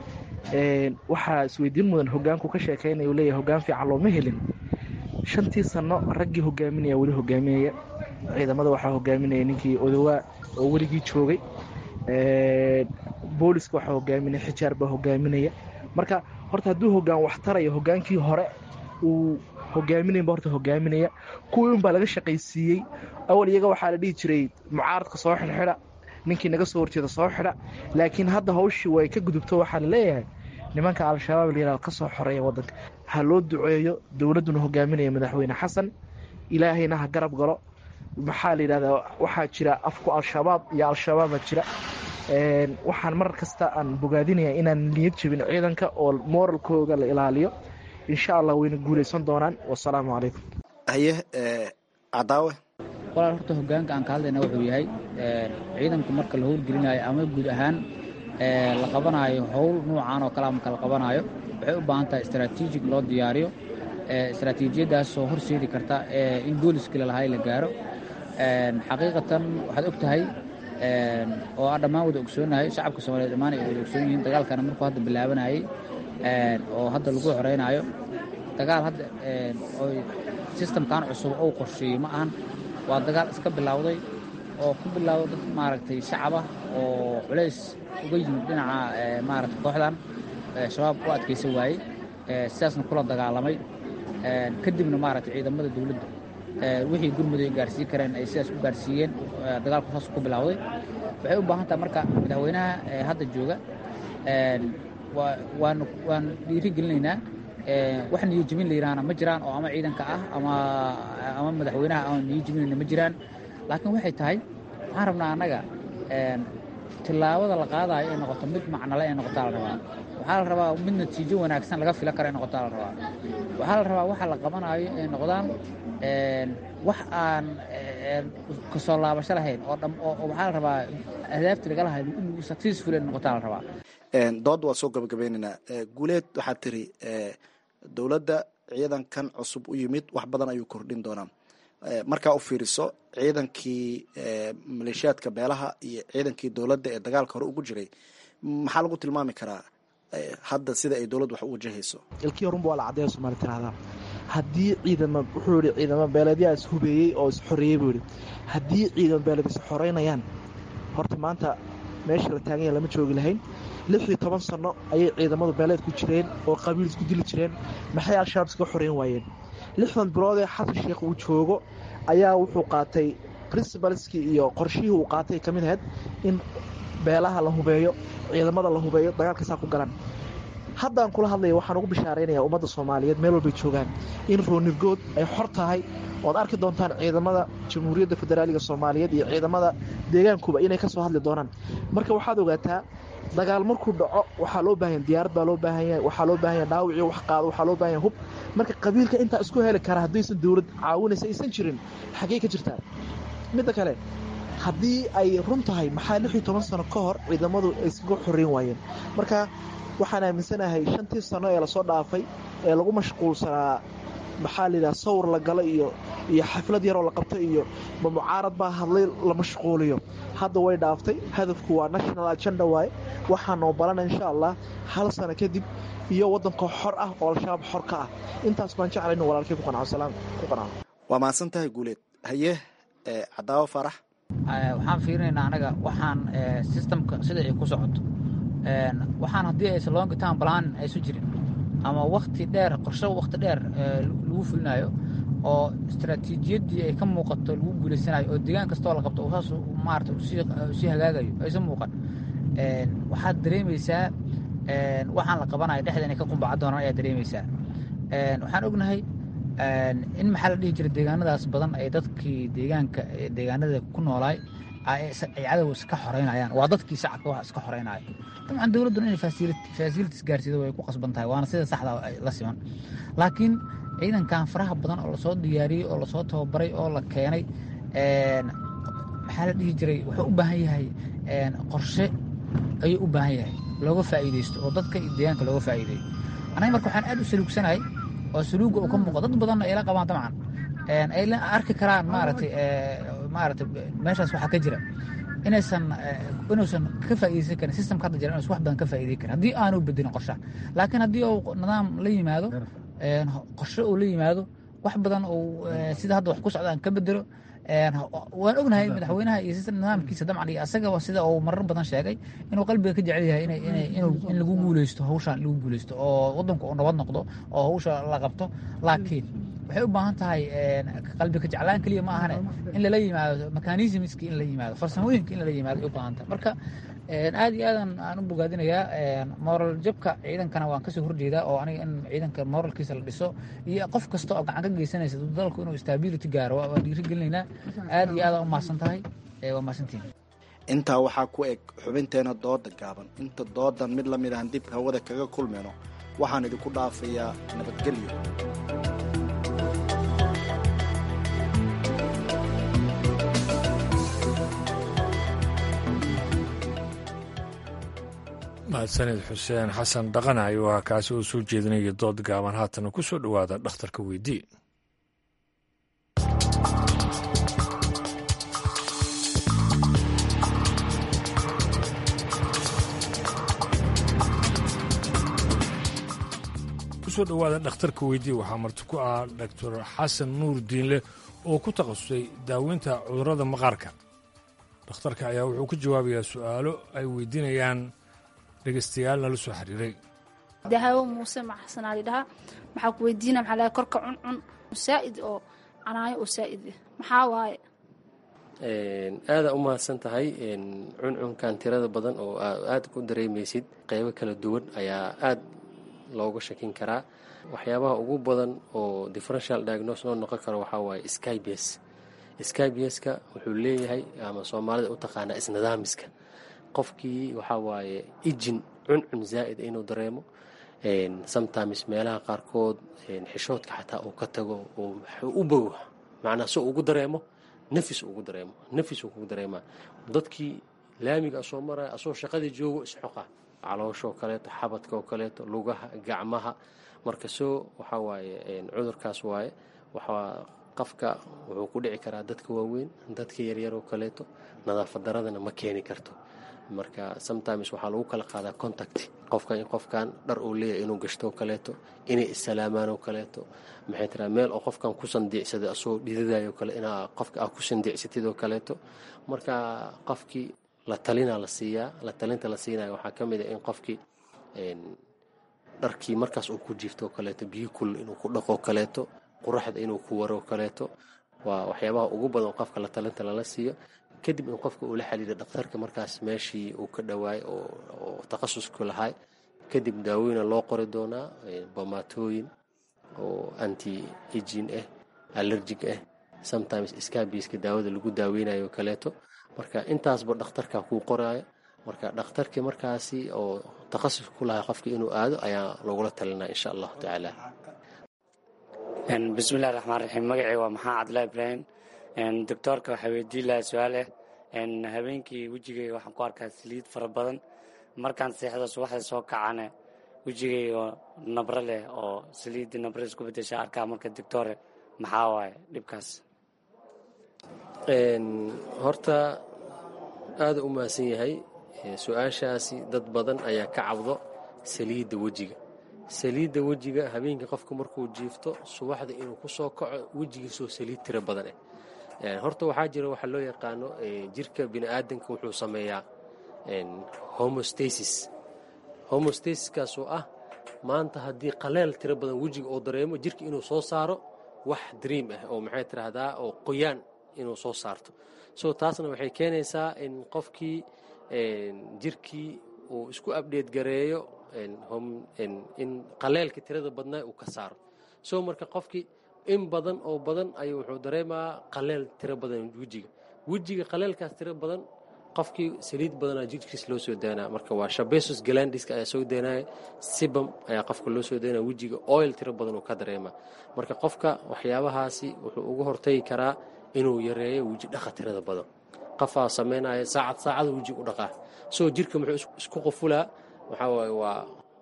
waxaa isweydiin mudan hogaanku ka sheekaynaya uu leeyahay hogaan fiican looma helin shantii sano raggii hogaaminaya weli hogaaminaya ciidamada waxaa hogaaminaya ninkii odowaa oo weligii joogay booliska waxaa hogaaminaya xijaar baa hogaaminaya marka horta hadduu hogaan wax tarayo hogaankii hore uu hogaaminayba horta hogaaminaya kuwii unbaa laga shaqaysiiyey awal iyaga waxaa la dhihi jiray mucaaradka soo xidhxidha ninkii naga soo horjeeda soo xidha laakiin hadda hawshii way ka gudubto waxaa la leeyahay nimanka al-shabaab layihahdo ka soo xoreeya waddanka ha loo duceeyo dowladduna hogaaminaya madaxweyne xasan ilaahayna ha garab galo maxaa la yidhahdaa waxaa jira afku al-shabaab iyo al-shabaaba jira waxaan mar kasta aan bogaadinaya inaan niyad jebin ciidanka oo moralkooga la ilaaliyo insha allah wayna guulaysan doonaan wasalaamu calaykum haye cadaawe walaal horta hogaanka aan ka hadlayna wuxuu yahay ciidanku marka la howlgelinayo ama guud ahaan la qabanaayo howl nuucan oo kalea marka la qabanaayo waxay u baahan tahay istaraatiijig loo diyaariyo istaraatiijiyadaasoo horseedi karta in gooliskii lalahay la gaaro xaqiiqatan waxaad og tahay oo aan dhammaan wada ogsoonahay shacabka soomaliyeed dhammaan ay wada ogsoon yihiin dagaalkana markuu hadda bilaabanayay oo hadda lagu xoreynaayo dagaal hadda oy sistamkan cusub ou qorsheeyey ma ahan waa dagaal iska bilowday oo ku bilowday dad maaragtay shacabah oo culays uga yimid dhinaca maaragtay kooxdan shabaab u adkaysan waayey sidaasna kula dagaalamay kadibna maaragtay ciidamada dowladda wixii gurmudug ay gaarsiin kareen ay sidaas u gaarsiiyeen dagaalku saas ku bilowday waxay u baahan tahay marka madaxweynaha hadda jooga waan waan dhiiri gelinaynaa wax niyo jebin la yidhaahna ma jiraan oo ama ciidanka ah ama ama madaxweynaha aan niyo jebinayna ma jiraan laakiin waxay tahay waxaan rabnaa annaga tillaabada la qaadayo ay noqoto mid macnale ay noqotaa la rabaa waxaa la rabaa mid natiijo wanaagsan laga filan karo ay noqotaa la rabaa waxaa la rabaa waxa la qabanayo ay noqdaan wax aan kasoo laabasho lahayn oo dham oo waxaa la rabaa ahdaafti laga lahay inuu successful ay noqotaa la rabaa dood waa soo gabagabeynaynaa guuleed waxaad tiri dowladda ciidankan cusub u yimid wax badan ayuu kordhin doonaa markaa u fiiriso ciidankii maleeshiyaadka beelaha iyo ciidankii dowladda ee dagaalka hore ugu jiray maxaa lagu tilmaami karaa hadda sida ay dowladdu wax u wajahayso ilkii horunba waa la caddeeya somaali tiraahdaa haddii ciidama wuxuu yihi ciidamo beeleedyaa is hubeeyey oo is xoreeyey buu yihi haddii ciidamo beeleed is xoreynayaan horta maanta meesha la taaganya lama joogi lahayn lix iyo toban sanno ayay ciidamadu beeleed ku jireen oo qabiil isku dili jireen maxay al-shabaab iskaga xoreyn waayeen lixdan biloodee xasan sheekh uu joogo ayaa wuxuu qaatay princibalskii iyo qorshihii uu qaatay ka mid ahayd in beelaha la hubeeyo ciidamada la hubeeyo dagaalkasaa ku galan haddaan kula hadlaya waxaan ugu bishaaraynaya ummadda soomaaliyeed meel walbay joogaan in roonirgood ay xor tahay ood arki doontaan ciidamada jamhuuriyadda federaaliga soomaaliyeed iyo ciidamada deegaankuba inay ka soo hadli doonaan marka waxaad ogaataa dagaal markuu dhaco waxaa loo baahanya diyaarad baa loo baahan yahay waxaa loo baahan yahay dhaawicii wax qaado waxaa loo baahan yahay hub marka qabiilka intaa isku heli kara haddaysan dowlad caawinaysa aysan jirin xaggey ka jirtaa midda kale haddii ay run tahay maxaa lix iyo toban sano ka hor ciidamadu ay iskaga xoreyn waayeen marka waxaan aaminsanahay shantii sano ee lasoo dhaafay ee lagu mashquulsanaa maxaa layidhaha sawir la galo iyo iyo xaflad yaroo la qabto iyo ma mucaarad baa hadlay la mashquuliyo hadda way dhaaftay hadafku waa national agenda waaye waxaanoo balana insha allah hal sano kadib iyo waddanka xor ah oo al-shabaab xor ka ah intaas baan jeclay inu walaalkay ku qanco salaam ku qanco waa mahadsan tahay guuleed haye cadaawo farax waxaan fiirinaynaa anaga waxaan systemka sida ay ku socoto waxaan haddii aysan long term plan aysu jirin ama wakti dheer qorshe wakti dheer lagu fulinayo oo istaraatiijiyaddii ay ka muuqato lagu guulaysanayo oo deegaan kastoo la qabto saas maarata usii hagaagayo aysan muuqan waxaad dareemaysaa waxaan la qabanayo dhexda inay ka qumbaca doonaan ayaad dareemaysaa waxaan ognahay in maxaa la dhihi jiray deegaanadaas badan ay dadkii deegaanka deegaanada ku noolaay ay cadow iska xoreynayaan waa dadkii shacabka wax iska xoreynaya dabcan dowladduna inay facilities gaarsiido way ku qasban tahay waana sida saxda la siman laakiin ciidankan faraha badan oo lasoo diyaariyey oo lasoo tababaray oo la keenay maxaa la dhihi jiray wuxuu u baahan yahay qorshe ayuu u baahan yahay looga faa'iideysto oo dadka iyo deegaanka looga faa'iideeyo anaga marka waxaan aad u saluugsanahay oo saluuga uu ka muuqo dad badanna ay la qabaan dabcan ay la arki karaan maaragtay maaragtay meeshaas waxaa ka jira inaysan inuusan ka faa'iideysan karin systemka hadda jira inuusan wax badan ka faa'iideyn karin haddii aanu bedelin qorshaha laakiin haddii uu nidaam la yimaado qorshe uu la yimaado wax badan uu sida hadda wax ku socdaan ka bedelo waan ognahay madaxweynaha iyo nidaamkiisa dabcan iyo asagaba sida uu marar badan sheegay inuu qalbiga ka jecel yahay in lagu guuleysto hawshan lagu guuleysto oo wadanku uu nabad noqdo oo hawsha la qabto laakiin waxay u baahan tahay qalbiga jeclaan keliya ma ahane in lala yimaado mechanismski in la yimaado farsamooyinka in lala yimaado ay u baahan tahay marka aad iyo aadan aan u bogaadinayaa moral jabka ciidankana waan kasoo horjeedaa oo aniga in ciidanka moralkiisa la dhiso iyo qof kasta oo gacan ka geysanaysa dalku inuu stability gaaro waan dhiiri gelinaynaa aad iyo aadaan u mahadsan tahay waa mahadsantiin intaa waxaa ku eg xubinteena dooda gaaban inta doodan mid lamid ahan dib hawada kaga kulmayno waxaan idinku dhaafayaa nabadgelyo mahadsanid xuseen xasan dhaqana ayuu ahaa kaasi oo soo jeedinaya dood gaaban haatana ku soo dhowaada dhakhtarka weydii kusoo dhowaada dhakhtarka weydii waxaa marti ku ah doctor xasan nuur diinle oo ku takhasusay daaweynta cudurrada maqaarka dhakhtarka ayaa wuxuu ka jawaabayaa su'aalo ay weydiinayaan dhegaystayaal nala soo xiriiray dahaawo muuse maxsanaa lidhahaa maxaa ku weydiina maxaa lahay korka cuncun saa'id oo canaayo oo saa'id ah maxaa waaye aada u mahadsan tahay cuncunkan tirada badan oo aada ku dareemaysid qeybo kala duwan ayaa aada looga shakin karaa waxyaabaha ugu badan oo differential diagnose noo noqon karo waxaa waaye skybs skybska wuxuu leeyahay ama soomaalida u taqaanaa isnidaamiska qofkii waxaa waaye ijin cuncun zaa'id inuu dareemo sometimes meelaha qaarkood xishoodka xataa uu ka tago oo u bogo macnaa si ugu dareemo nafis ugu dareemo nafis uu kugu dareemaa dadkii laamiga asoo maraya asoo shaqadii joogo isxoqa calooshaoo kaleeto xabadka oo kaleeto lugaha gacmaha marka soo waxaa waaye cudurkaas waaye waxaa qofka wuxuu ku dhici karaa dadka waaweyn dadka yaryar oo kaleeto nadaafad daradana ma keeni karto marka sometimes waxaa lagu kala qaadaa contact qofka in qofkan dhar uu leeyahay inuu gashto oo kaleeto inay issalaamaan oo kaleeto maxay tiraa meel oo qofkan ku sandiicsaday asoo dhidadayo kale inaa qofka aa ku sandiicsatid oo kaleeto marka qofkii la talinaa la siiyaa la talinta la siinayo waxaa ka mid a in qofkii dharkii markaas uu ku jiifto oo kaleeto biyo kul inuu ku dhaqo kaleeto quraxda inuu ku waro kaleeto waa waxyaabaha ugu badan qofka la talinta lala siiyo kadib in qofka uu la xiriiro dhakhtarka markaas meeshii uu ka dhawaay oo takhasusku lahay kadib daawooyina loo qori doonaa bomaatooyin oo anti ejin ah allergic ah sometimes scabiska daawada lagu daaweynayo kaleeto marka intaasba dhakhtarka kuu qoraayo marka dhakhtarkii markaasi oo takhasus ku lahay qofka inuu aado ayaa lagula talinaa insha allahu tacaala bismillahi raxmaan raxiim magacii waa maxaa cabdulahi ibraahim doctoorka waxaa weydiin lahaa su-aal ah habeenkii wejigayga waxaan ku arkaa saliid fara badan markaan seexdo subaxda soo kacane wejigayga nabro leh oo saliidii nabro isku bedesha arkaa marka doctore maxaa waaye dhibkaas horta aada u mahadsan yahay su-aashaasi dad badan ayaa ka cabdo saliidda wejiga saliidda wejiga habeenkii qofku markuu jiifto subaxda inuu ku soo kaco wejigiisoo saliid tiro badan ah horta waxaa jira waxa loo yaqaano jirka bini aadanka wuxuu sameeyaa homostasis homostasis oo ah maanta haddii qaleel tiro badan wejiga oo dareemo jirka inuu soo saaro wax dream ah oo maxay tiraahdaa oo qoyaan inuu soo saarto so taasna waxay keenaysaa in qofkii jirkii uu isku abdheed gareeyo in qaleelka tirada badnaa uu ka saaro so marka qofkii in badan oo badan ayuu wuxuu dareemaa qaleel tiro badan wejiga wejiga qaleelkaas tiro badan qofkii saliid badanaa jirkiis loo soo daynaa marka waa shabesus galandiska ayaa soo daynaya sibam ayaa qofka loo soo daynaya wejiga oil tiro badan uu ka dareemaa marka qofka waxyaabahaasi wuxuu uga hortagi karaa inuu yareeyo weji dhaqa tirada badan qofaa samaynaya saacad saacada weji u dhaqaa soo jirka muxuu isku qufulaa waxaa waaye waa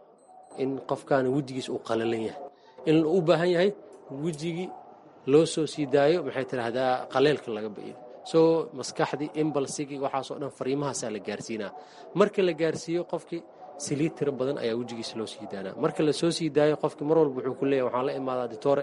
in qofkaani wejigiis uu qalalan yahay in u baahan yahay wejigii loo soo sii daayo maxay tidhaahdaa qaleelka laga ba'iyo soo maskaxdii imbalsigii waxaasoo dhan fariimahaasaa la gaarsiinaa marka la gaarsiiyo qofkii saliid tiro badan ayaa wejigiisa loo sii daanaa marka la soo sii daayo qofkii mar walba wuxuu ku leeyahy waxaan la imaadaa ditore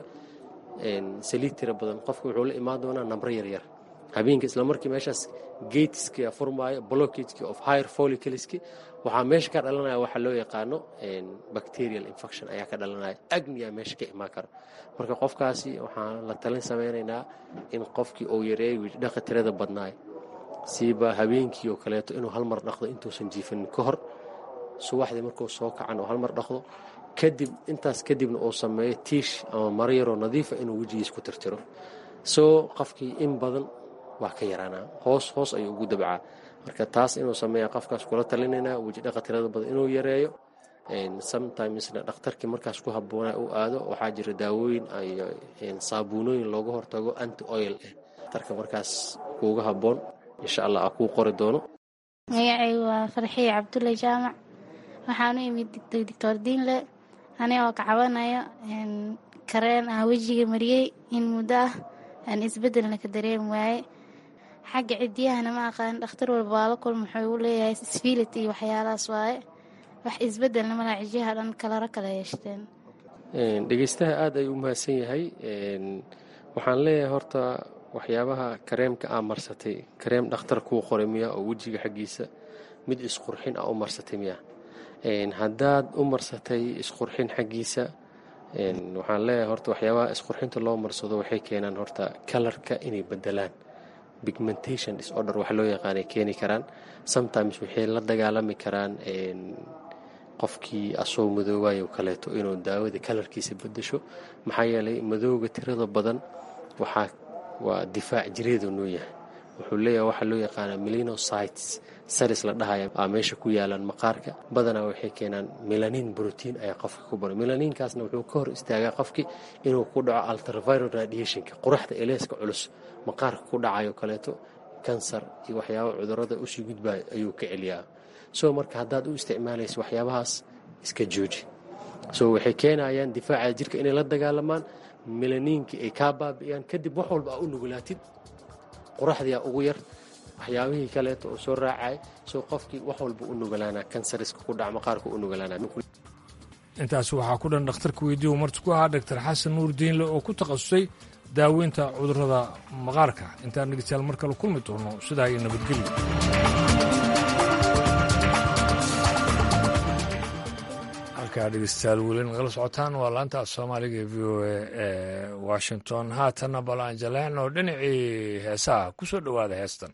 saliid tiro badan qofki wuxuu la imaan doonaa nambro yaryar habeenka isla markii meeshaas gateski furmaayo blockageki of higher follicleski waxaa meesha ka dhalanaya waxaa loo yaqaano bacterial infection ayaa ka dhalanaya agniya meesha ka imaan karo marka qofkaasi waxaan la talin sameynaynaa in qofkii uu yareeyo wijdhaqa tirada badnaay siiba habeenkii oo kaleeto inuu hal mar dhaqdo intuusan jiifanin ka hor subaxdii markuu soo kacan oo hal mar dhaqdo kadib intaas kadibna uu sameeyo tiish ama maro yaroo nadiifa inuu wejigiis ku tirtiro soo qofkii in badan waa ka yaraanaa hoos hoos ayuu ugu dabcaa marka taas inuu sameeya qofkaas kula talinaynaa wejidhaqa tirada badan inuu yareeyo sometimesna dhakhtarkii markaas ku habboonaa u aado waxaa jira daawooyin iyo saabuunooyin looga hortago anti oil ah dhakhtarka markaas kuuga habboon insha allah aa kuu qori doono magacaygu waa farxiye cabdulle jaamac waxaan u imid doctor diinle anigoo ka cabanayo kareen ah wejiga mariyey in muddo ah aan isbeddelna ka dareemi waaye xagga cidiyahana ma aqaan dhakhtar walba waa la kulma wuxuu u leeyahay sfilit iyo waxyaalahaas waaye wax isbeddelna malaa cijiyaha dhan kalaro kala yeeshteen dhegeystaha aada ayuu u mahadsan yahay waxaan leeyahay horta waxyaabaha kareemka aa marsatay kareem dhakhtar kuu qoray miya oo wejiga xaggiisa mid isqurxin ah u marsatay miya haddaad u marsatay isqurxin xaggiisa waxaan leeyahay horta waxyaabaha isqurxinta loo marsado waxay keenaan horta kalarka inay bedelaan pigmentation disorder wax loo yaqaanay keeni karaan sometimes waxay la dagaalami karaan qofkii asoo madoobayo kaleeto inuu daawada kalarkiisa bedesho maxaa yeelay madooga tirada badan waxaa waa difaac jireedu noo yahay wuxuu leeyahay waxaa loo yaqaanaa melinocytes saris la dhahaya aa meesha ku yaalaan maqaarka badanaa waxay keenaan melanin brotiin ayaa qofka ku bara melaninkaasna wuxuu ka hor istaagaa qofkii inuu ku dhaco ultraviolet radiationka qoraxda eleeska culus maqaarka ku dhacayo kaleeto kansar iyo waxyaaba cudurada usii gudbaayo ayuu ka celiyaa so marka haddaad u isticmaalaysa waxyaabahaas iska jooji so waxay keenayaan difaaca jirka inay la dagaalamaan melaniinkii ay kaa baabi'iyaan kadib wax walba aa u nugulaatid qoraxdiia ugu yar waxyaabihii kaleeto oo soo raacay soo qofkii wax walba u nugalaana kansariska ku dhac maqaarka u nugalaana intaas waxaa ku dhan dhakhtarka weydiiyu marti ku ahaa dhaktar xasan nuur diinle oo ku takhasusay daaweynta cudurrada maqaarka intaan dhegeystayaal mar kale kulmi doono sidaa iyo nabadgelyo halkaa dhegeystayaal weli nagala socotaan waa laanta soomaaliga ee v o a ee washington haatanna bal aan jaleecno dhinacii heesaha ku soo dhowaada heestan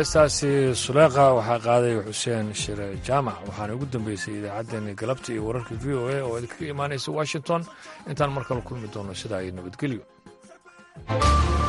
heestaasi suleeqa waxaa qaaday xuseen shire jaamac waxaana ugu dambeysay idaacaddeenii galabta iyo wararka v o a oo idinkaga imaanaysa washington intaan mar kale kulmi doono sidaa iyo nabadgelyo